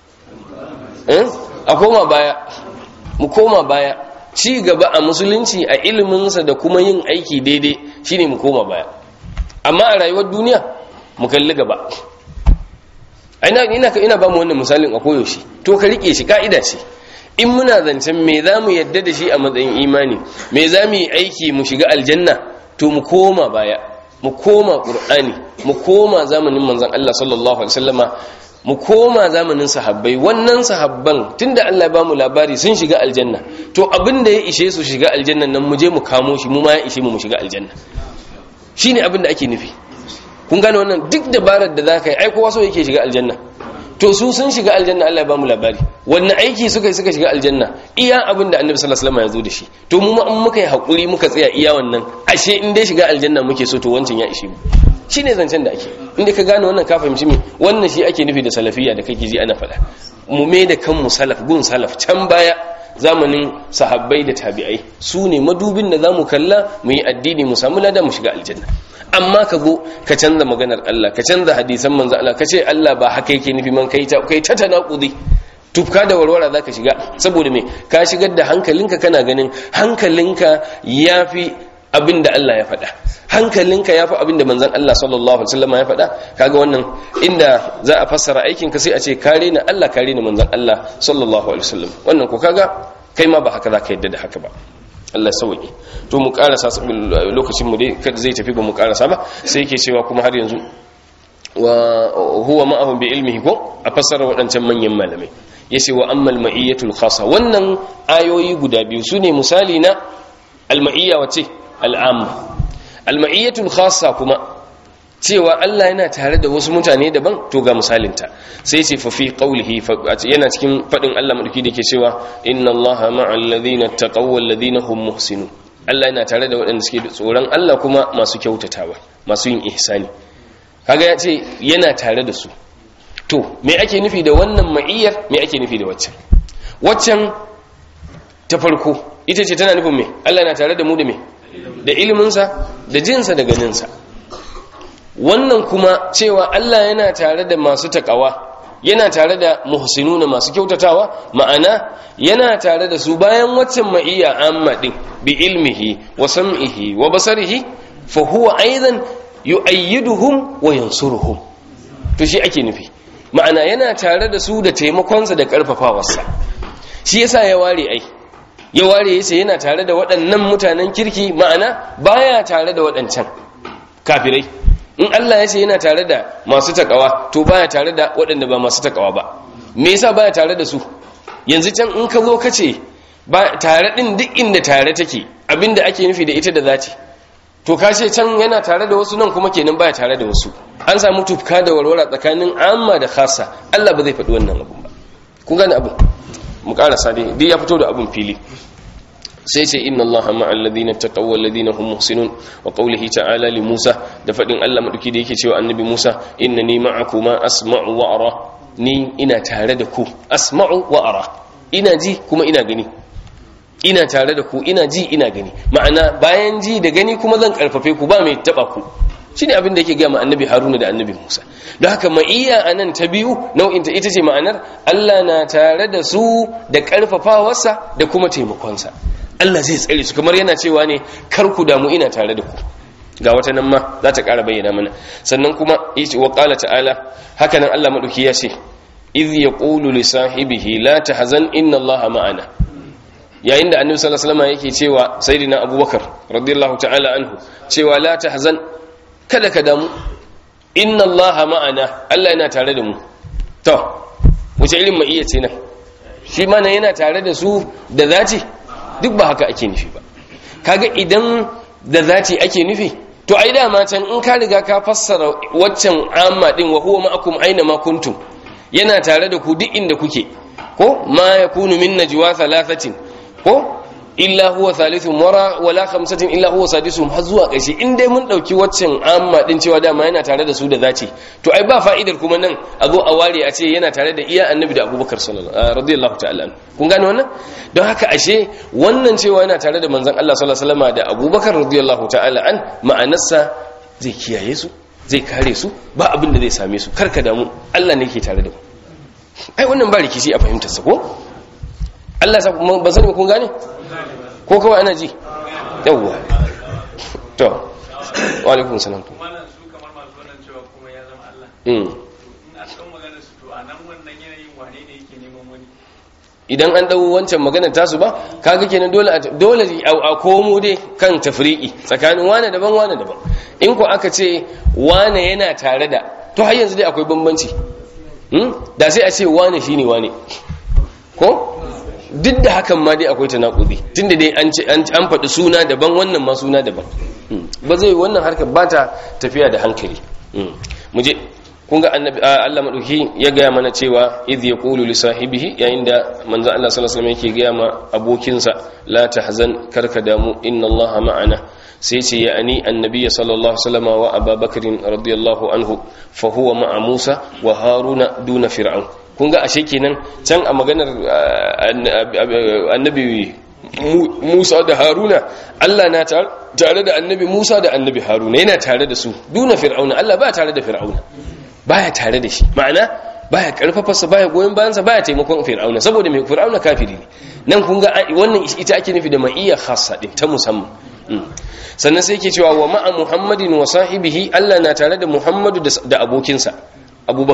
a koma baya mu koma baya ci gaba a musulunci a iliminsa da kuma yin aiki daidai shine mu koma baya amma a rayuwar duniya mu kalli gaba ina ina ina ba mu wannan misalin a koyaushe to ka rike shi ka'ida ce in muna zancen me za mu yadda da shi a matsayin imani me za mu yi aiki mu shiga aljanna to mu koma baya mu koma qur'ani mu koma zamanin manzon Allah sallallahu alaihi wasallama mu koma zamanin sahabbai wannan sahabban tunda Allah ya bamu labari sun shiga aljanna to abin da ya ishe su shiga aljanna nan mu je mu kamo shi mu ma ya ishe mu mu shiga aljanna shine abin da ake nufi kun gane wannan duk dabarar da zaka yi ai kowa so yake shiga aljanna to su sun shiga aljanna Allah ya bamu labari wannan aiki suka yi suka shiga aljanna iya abin da Annabi sallallahu alaihi wasallam ya zo da shi to mu ma in muka yi hakuri muka tsaya iya wannan ashe in dai shiga aljanna muke so to wancan ya ishe mu shine zancen da ake inda ka gane wannan ka fahimci me wannan shi ake nufi da salafiyya da kake ji ana faɗa mu me da kanmu salaf gun salaf can baya zamanin sahabbai da tabi'ai su ne madubin da zamu kalla mu yi addini mu samu lada mu shiga aljanna amma ka go ka canza maganar Allah ka canza hadisan manzo Allah ka ce Allah ba haka yake nufi man kai ta kai ta tanakudi tufka da warwara zaka shiga saboda me ka shigar da hankalinka kana ganin hankalinka yafi abin da Allah ya faɗa hankalinka ya fi abin da manzan Allah sallallahu Alaihi wasallam ya faɗa kaga wannan inda za a fassara aikinka sai a ce kare na Allah kare na manzan Allah sallallahu Alaihi wasallam wannan ko kaga kai ma ba haka za ka yadda da haka ba Allah sauki to mu karasa lokacin mu dai kada zai tafi ba mu karasa ba sai yake cewa kuma har yanzu wa huwa ma'ahum bi ilmihi ko a fassara waɗancan manyan malamai yace wa ammal ma'iyatul khassa wannan ayoyi guda biyu sune misali na al-ma'iyya wace al-amma al-ma'iyatul khassa kuma cewa Allah yana tare da wasu mutane daban to ga misalinta sai ce fa fi qawlihi yana cikin fadin Allah madauki da yake cewa inna Allaha ma'al ladina taqaw wal ladina hum muhsinun Allah yana tare da waɗanda suke tsoron Allah kuma masu kyautatawa masu yin ihsani kaga ya ce yana tare da su to me ake nufi da wannan ma'iyyar me ake nufi da waccan waccan ta farko ita ce tana nufin me Allah yana tare da mu da me da iliminsa da jinsa da ganinsa wannan kuma cewa Allah yana tare da masu takawa yana tare da muhsinuna masu kyautatawa ma'ana yana tare da su bayan waccan ma'iyya amma din bi ilmihi wa sam'ihi wa basarihi fa huwa aidan yu'ayyiduhum wa yansuruhum to shi ake nufi ma'ana yana tare da su da taimakonsa da karfafawarsa shi yasa ya ware ai ya ware yace yana tare da waɗannan mutanen kirki ma'ana baya tare da waɗancan kafirai in Allah ya ce yana tare da masu takawa to baya tare da waɗanda ba masu takawa ba me yasa baya tare da su yanzu can in ka zo ka ce ba tare din duk inda tare take abinda ake nufi da ita da zati to ka ce can yana tare da wasu nan kuma kenan baya tare da wasu an samu tufka da warwara tsakanin amma da khassa Allah ba zai faɗi wannan abun ba kun gane abun mu karasa dai duk ya fito da abun fili sai ce inna Allah ma'al ladina taqaw wal ladina hum muhsinun wa qawlihi ta'ala li Musa da fadin Allah madauki da yake cewa annabi Musa innani ma'akuma asma'u wa ara ni ina tare da ku asma'u wa ara ina ji kuma ina gani ina tare da ku ina ji ina gani ma'ana bayan ji da gani kuma zan karfafe ku ba mai taba ku shine abin da yake ga annabi Haruna da annabi Musa don haka ma'iyya anan ta biyu nau'in ta ita ce ma'anar Allah na tare da su da karfafawarsa da kuma taimakonsa Allah zai tsare su kamar yana cewa ne kar ku damu ina tare da ku ga wata nan ma za ta ƙara bayyana mana sannan kuma yace wa qala ta'ala haka nan Allah madauki ya ce idh yaqulu li sahibihi la tahzan inna Allaha ma'ana yayin da annabi sallallahu alaihi wasallam yake cewa sayyidina abubakar radiyallahu ta'ala anhu cewa la tahzan kada ka damu inna Allaha ma'ana Allah yana tare da mu to wace ilmin iya ce nan shi mana yana tare da su da zati duk ba haka ake nufi ba kaga idan da zati ake nufi to ai dama can in ka riga ka fassara waccan amma din wa huwa ma'akum aina ma kuntum yana tare da ku duk inda kuke ko ma yakunu min najwa thalathatin ko illa huwa thalithun wara wala khamsatin illa huwa sadisuhum har zuwa ƙarshe in dai mun dauki waccan amma din cewa dama yana tare da su da zati to ai ba fa'idar kuma nan a zo a ware a ce yana tare da iya annabi da abubakar sallallahu radiyallahu ta'ala kun gane wannan don haka ashe wannan cewa yana tare da manzon Allah sallallahu alaihi wasallam da abubakar radiyallahu ta'ala an ma'anarsa zai kiyaye su zai kare su ba abin da zai same su karka damu Allah ne ke tare da mu ai wannan ba rikici a fahimtar sa ko Allah ba sani kun gane ko kawai ana ji yawwa to wa alaikum salam to idan an dau wancan maganar tasu ba kaga kenan dole dole a komo dai kan tafriki tsakanin wane daban wane daban in ko aka ce wane yana tare da to har yanzu dai akwai bambanci da sai a ce wane shine wane ko duk da hakan ma dai akwai tanakudi tunda dai an an faɗi suna daban wannan ma suna daban ba zai wannan harkar ba ta tafiya da hankali mu je kun ga annabi Allah madauki ya gaya mana cewa idh yaqulu li sahibihi yayin da manzo Allah sallallahu alaihi wasallam yake gaya ma abokinsa la tahzan karka damu inna Allah ma'ana sai ce ya ani annabi sallallahu alaihi wasallam wa abubakar radiyallahu anhu fa huwa ma'a Musa wa Haruna duna fir'aun kun ga ashe kenan can a maganar annabi Musa da Haruna Allah na tare da annabi Musa da annabi Haruna yana tare da su duna fir'auna Allah ba tare da fir'auna baya tare da shi ma'ana baya karfafarsa baya goyon bayansa baya taimakon fir'auna saboda mai fir'auna kafiri ne nan kun ga wannan ita ake nufi da ma'iyya khassa din ta musamman sannan sai yake cewa wa ma'a muhammadin wa sahibihi Allah na tare da muhammadu da abokinsa abubakar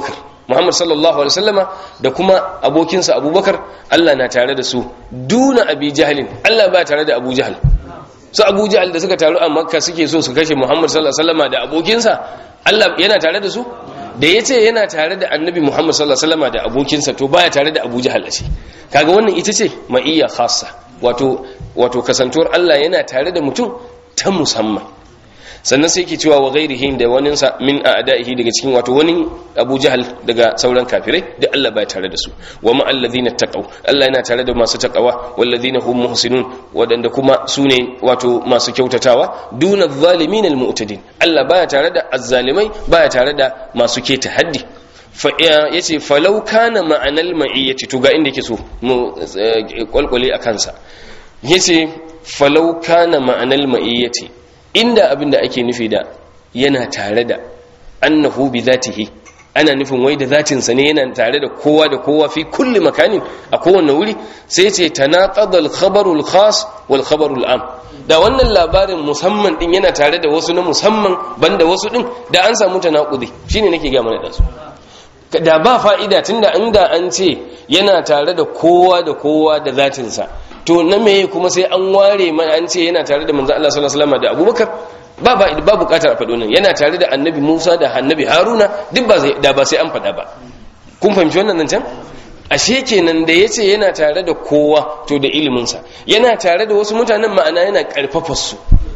Muhammad sallallahu alaihi wasallama da kuma abokinsa Abubakar Allah na tare da su duna Abi Jahlin Allah ba tare da Abu Jahl su Abu Jahl da suka taru a Makka suke so su kashe Muhammad sallallahu alaihi wasallama da abokinsa Allah yana tare da su da yace yana tare da Annabi Muhammad sallallahu alaihi wasallama da abokinsa to baya tare da Abu Jahl ce kaga wannan ita ce ma'iyya khassa wato wato kasantuwar Allah yana tare da mutum ta musamman sannan sai yake cewa wa ghairihi da wani sa min a'da'ihi daga cikin wato wani Abu Jahal daga sauran kafirai da Allah baya tare da su wa ma alladhina taqaw Allah yana tare da masu taqawa walladhina hum muhsinun wadanda kuma sune wato masu kyautatawa duna zalimin almu'tadin Allah baya tare da azzalimai baya tare da masu keta haddi fa yace falau kana ma'anal ma'iyyati to ga inda yake so mu kwalkwale akan sa yace falau kana ma'anal ma'iyyati inda abin da ake nufi da yana tare da annahu bi zatihi ana nufin wai da zatinsa ne yana tare da kowa da kowa fi kulli makanin a kowane wuri sai ce tanaqada al-khabaru al-khas wal khabaru al-am da wannan labarin musamman din yana tare da wasu na musamman banda wasu din da an samu tanaqudi shine nake ga mana da su da ba fa'ida tunda inda an ce yana tare da kowa da kowa da zatinsa to na meye kuma sai an ware mana an ce yana tare da manzo Allah sallallahu alaihi wasallam da Abubakar ba ba ba bukatar a faɗo nan yana tare da Annabi Musa da Annabi Haruna duk ba sai da ba sai an faɗa ba kun fahimci wannan nan can ashe kenan da yace yana tare da kowa to da ilimin sa yana tare da wasu mutanen ma'ana yana karfafa su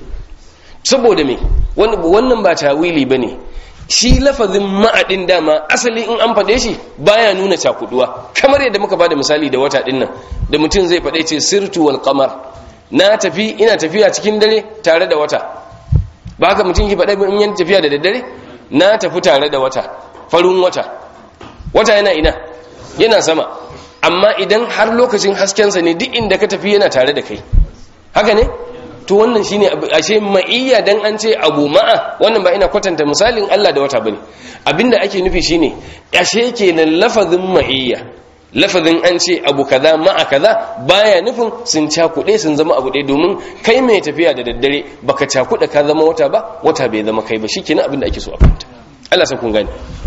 saboda me wannan ba tawili bane shi lafazin ma'adin dama asali in an faɗe shi baya nuna cakuduwa kamar yadda muka bada misali da wata ɗin nan da mutum zai faɗe ce sirtu wal qamar na tafi ina tafiya cikin dare tare da wata ba haka mutum ki faɗe in yana tafiya da daddare na tafi tare da wata farin wata wata yana ina yana sama amma idan har lokacin haskensa ne duk inda ka tafi yana tare da kai haka ne to wannan shine ashe ma'iyya dan an ce abu ma'a wannan ba ina kwatanta misalin Allah da wata bane abinda ake nufi shine ashe kenan lafazin ma'iyya lafazin an ce abu kaza ma'a kaza baya nufin sun cakuɗe sun zama abu ɗaya domin kai mai tafiya da daddare baka cakuɗa ka zama wata ba wata bai zama kai ba shikenan abinda ake so a fahimta Allah sa kun gane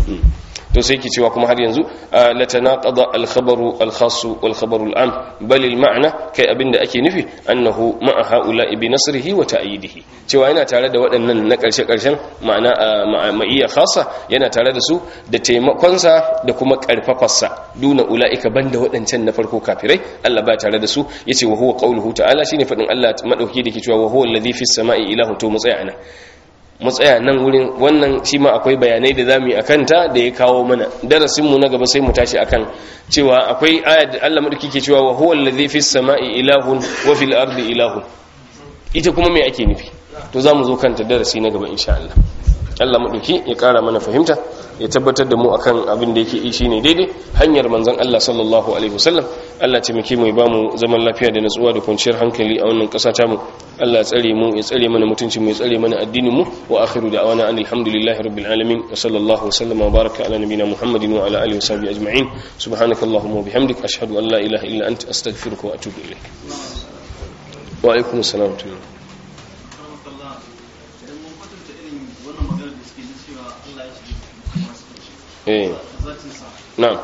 to sai ke cewa kuma har yanzu la tanaqada al-khabaru al-khass wal khabaru al-am bal al-ma'na kai abinda ake nufi annahu ma'a haula bi nasrihi wa ta'yidihi cewa yana tare da waɗannan na ƙarshe ƙarshen ma'ana ma'iyya khassa yana tare da su da taimakonsa da kuma ƙarfafarsa duna ula'ika banda waɗancan na farko kafirai Allah ba tare da su yace wa huwa qawluhu ta'ala shine fadin Allah madauki dake cewa wa huwa alladhi fis sama'i ilahu to mu tsaya anan mu tsaya nan wurin wannan shi ma akwai bayanai da zamu yi akan ta da ya kawo mana darasin mu na gaba sai mu tashi akan cewa akwai ayat da Allah madauki ke cewa wa huwa alladhi fis sama'i ilahun wa fil ardi ilahun ita kuma me ake nufi to zamu zo kanta darasi na gaba insha Allah Allah madauki ya kara mana fahimta ya tabbatar da mu akan abin da yake yi shine daidai hanyar manzon Allah sallallahu alaihi wasallam Allah ce muke mu ba mu zaman lafiya da natsuwa da kwanciyar hankali a wannan ƙasa ta mu Allah ya tsare mu ya tsare mana mutuncin mu ya tsare mana addinin mu wa akhiru da'wana alhamdulillahi rabbil alamin wa sallallahu wasallam wa baraka ala nabiyyina muhammadin wa ala alihi wa sahbihi ajma'in subhanakallahumma wa bihamdik ashhadu an la ilaha illa anta astaghfiruka wa atubu ilaik wa alaikum assalam wa rahmatullahi eh na'am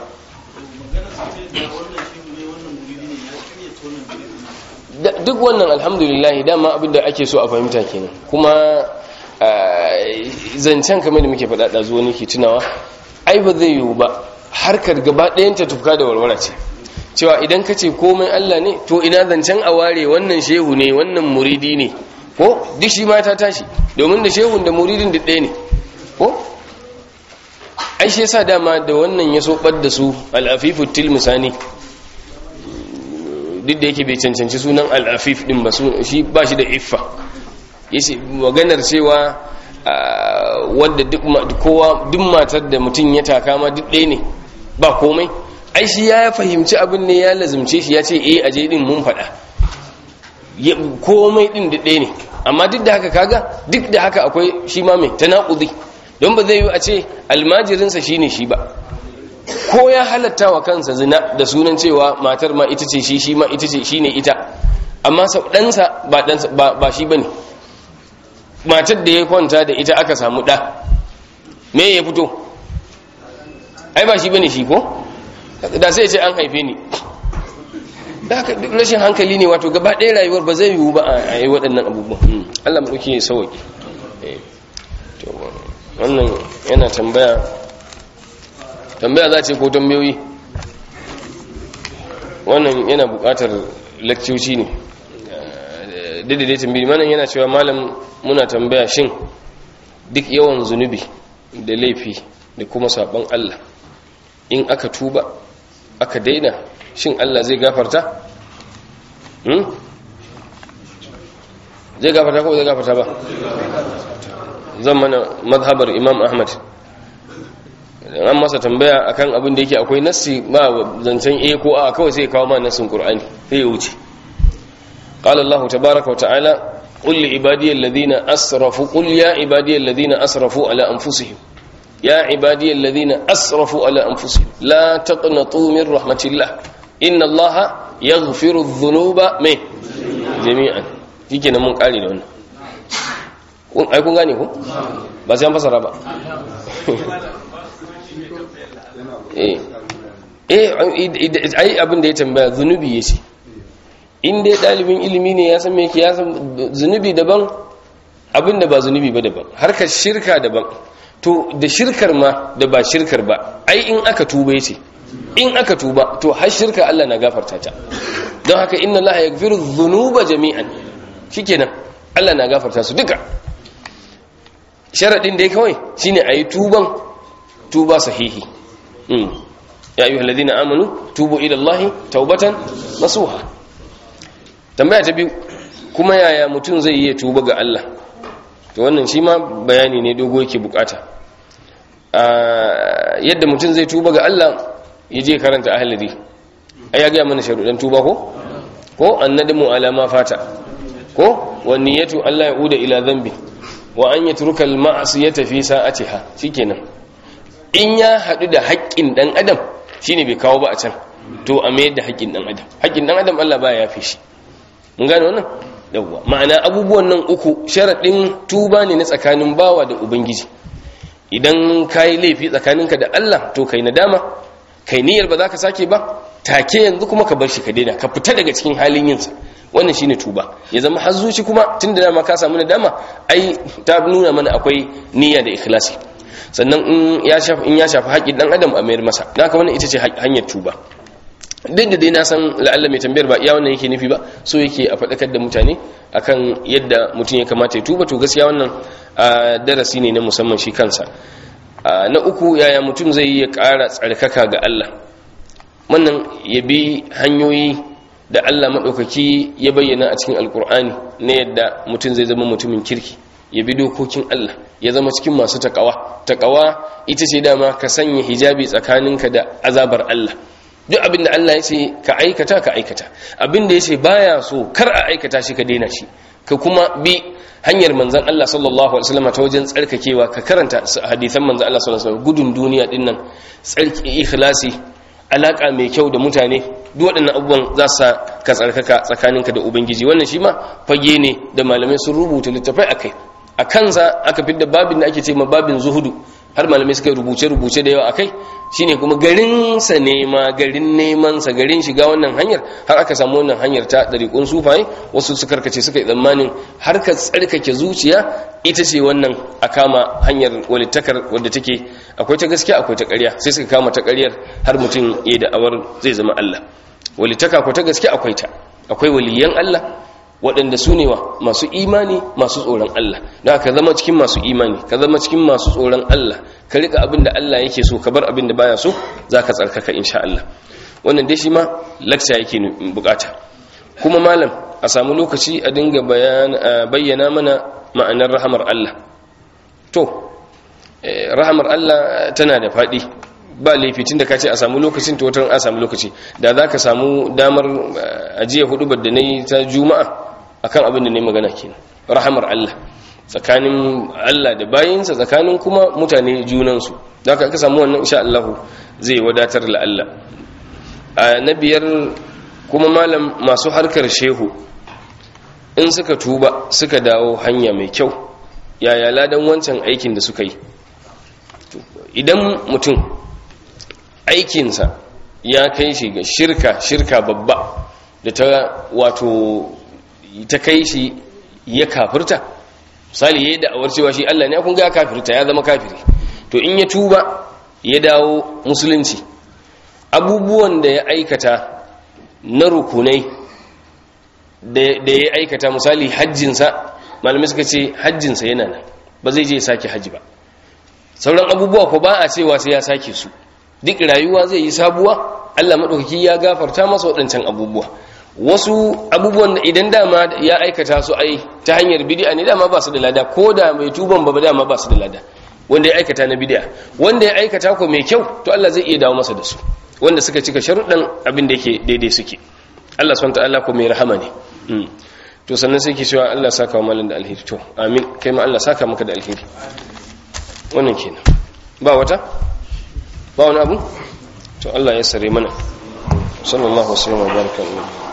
duk wannan alhamdulillah dama abinda ake so a fahimta kenan kuma zancen kamar da muke faɗa ɗazu wani ke tunawa ai ba zai yiwu ba harkar gaba ɗayanta tufka da warwara ce cewa idan ka ce komai Allah ne to ina zancen a ware wannan shehu ne wannan muridi ne ko duk shi ma ta tashi domin da shehun da muridin duk ɗaya ne ko ai shi yasa dama da wannan ya so da su al'afifu tilmisani duk da yake bai cancanci sunan al'afif din ba shi ba shi da iffa yace maganar cewa wadda duk kowa duk matar da mutum ya taka ma duk ɗaya ne ba komai ai shi ya fahimci abin ne ya lazumce shi ya ce eh aje din mun faɗa komai din duk ɗaya ne amma duk da haka kaga duk da haka akwai shi ma mai tanakudi don ba zai yi a ce almajirinsa shi ne shi ba ko ya halatta wa kansa zina da sunan cewa matar ma ita ce shi shi ma ita ce shi ne ita amma sau ɗansa ba shi ba ne matar da ya kwanta da ita aka samu ɗa me ya fito ai ba shi bane shi ko da sai ce an haife ni da haka rashin hankali ne wato gaba ɗaya rayuwar ba zai yiwu ba a yi waɗannan abubuwan Allah mu ɗauki sauki wannan yana tambaya tambaya za ce ko tambayoyi wannan yana buƙatar lakcoci ne daidai tambayi manan yana cewa malam muna tambaya shin duk yawan zunubi da laifi da kuma saɓon Allah in aka tuba aka daina shin Allah zai gafarta? zai gafarta ko zai gafarta ba zan mana mazhabar imam ahmad an masa tambaya akan abin da yake akwai nassi ba zancen a ko a kawai sai kawo ma nassin qur'ani sai ya wuce qala allah tabaaraka wa ta'ala qul li ibadiyal ladina asrafu qul ya ibadiyal ladina asrafu ala anfusihim ya ibadiyal ladina asrafu ala anfusihim la taqnatu min rahmatillah inna allaha yaghfiru dhunuba mai jami'an shikenan mun kare da wannan ai kun gane ko ba sai an fasara ba eh eh ai abin da ya tambaya zunubi yace in dai dalibin ilimi ne ya san me yake ya san zunubi daban abin da ba zunubi ba daban harkar shirka daban to da shirkar ma da ba shirkar ba ai in aka tuba yace in aka tuba to har shirka Allah na gafarta ta don haka inna Allah yaghfiru dhunuba jami'an shikenan Allah na gafarta su duka sharadin da kawai shine ayi tuban tuba sahihi mm ya ayyuhal ladina amanu tubu ila Allah taubatan nasuha tambaya ta biyu kuma yaya mutum zai yi tuba ga Allah to wannan shi ma bayani ne dogo yake bukata yadda mutum zai tuba ga Allah ya je karanta ahalari a ya gaya mana sharuɗan tuba ko ko annadamu alama fata ko wani yato Allah ya uda ila zambi wa an yi turkal ma'asiyata fi sa'atiha shikenan in ya haɗu da haƙƙin ɗan adam shine bai kawo ba a can to a mayar da haƙƙin ɗan adam haƙƙin ɗan adam Allah ba ya fi shi mun gane wannan yawwa ma'ana abubuwan nan uku sharaɗin tuba ne na tsakanin bawa da ubangiji idan ka yi laifi tsakaninka da Allah to kai nadama kai niyyar ba za ka sake ba take yanzu kuma ka bar shi ka daina ka fita daga cikin halin yinsa wannan shine tuba ya zama har zuci kuma tun da dama ka samu nadama ai ta nuna mana akwai niyya da ikhlasi sannan in ya shafi in ya shafi haƙƙin dan adam a mayar masa dan haka wannan ita ce hanyar tuba duk da dai na san la'alla mai tambayar ba iya wannan yake nufi ba so yake a faɗakar da mutane akan yadda mutum ya kamata ya tuba to gaskiya wannan darasi ne na musamman shi kansa na uku yaya mutum zai yi ya ƙara tsarkaka ga Allah wannan ya bi hanyoyi da Allah maɗaukaki ya bayyana a cikin alkur'ani na yadda mutum zai zama mutumin kirki ya bi dokokin Allah ya zama cikin masu taƙawa taƙawa ita ce dama ka sanya hijabi tsakaninka da azabar Allah duk abin da Allah ya ce ka aikata ka aikata abin da ya ce baya so kar a aikata shi ka daina shi ka kuma bi hanyar manzan Allah sallallahu alaihi wasallam ta wajen tsarkakewa ka karanta hadisan manzan Allah sallallahu alaihi wasallam gudun duniya din nan tsarki ikhlasi alaka mai kyau da mutane duk waɗannan abubuwan za su ka tsarkaka tsakaninka da ubangiji wannan shi ma fage ne da malamai sun rubuta littafai akai a kansa aka fidda babin da ake ce ma babin zuhudu har malamai suka rubuce-rubuce da yawa akai shine kuma garinsa nema garin nemansa garin shiga wannan hanyar har aka samu wannan hanyar ta ɗariƙun sufaye wasu su karkace suka yi tsammanin har ka tsarkake zuciya ita ce wannan a kama hanyar walittakar wadda take akwai ta gaskiya akwai ta ƙarya sai suka kama ta ƙaryar har mutum ya da'awar zai zama Allah walittaka akwai ta gaskiya akwai ta akwai waliyan Allah waɗanda su ne wa masu imani masu tsoron Allah da ka zama cikin masu imani ka zama cikin masu tsoron Allah ka rika abin da Allah yake so ka bar abin da baya so za ka tsarkaka insha Allah wannan dai shi ma laksa yake bukata kuma malam a samu lokaci a dinga bayyana mana ma'anar rahamar Allah to rahamar Allah tana da faɗi ba laifi tun da ka ce a samu lokacin to wata a samu lokaci da za ka samu damar ajiya hudu da na yi ta juma'a akan abin da ne magana kenan rahamar Allah tsakanin Allah da bayinsa tsakanin kuma mutane junansu da aka samu wannan insha Allah zai wadatar la Allah a na biyar kuma malam masu harkar shehu in suka tuba suka dawo hanya mai kyau yaya ladan wancan aikin da suka yi idan mutum aikinsa ya kai shi ga shirka shirka babba da ta wato ta kai shi ya kafirta misali yayi da'awar cewa shi Allah ne kun ga kafirta ya zama kafiri to in ya tuba ya dawo musulunci abubuwan da ya aikata na rukunai da ya aikata misali hajjinsa malamai suka ce hajjinsa yana nan ba zai je ya sake hajji ba sauran abubuwa ko ba a cewa sai ya sake su duk rayuwa zai yi sabuwa Allah maɗaukaki ya gafarta masa waɗancan abubuwa wasu abubuwan da idan dama ya aikata su ai ta hanyar bid'a ne dama ba su da lada ko da mai tuban ba dama ba su da lada wanda ya aikata na bid'a wanda ya aikata ko mai kyau to Allah zai iya dawo masa da su wanda suka cika sharuɗan abin da yake daidai suke Allah subhanahu ta'ala ko mai rahama ne to sannan sai ke cewa Allah saka wa malan da alheri to amin kai ma Allah saka maka da alheri wannan kenan ba wata ba wani abu to Allah ya sare mana sallallahu alaihi wa sallam wa baraka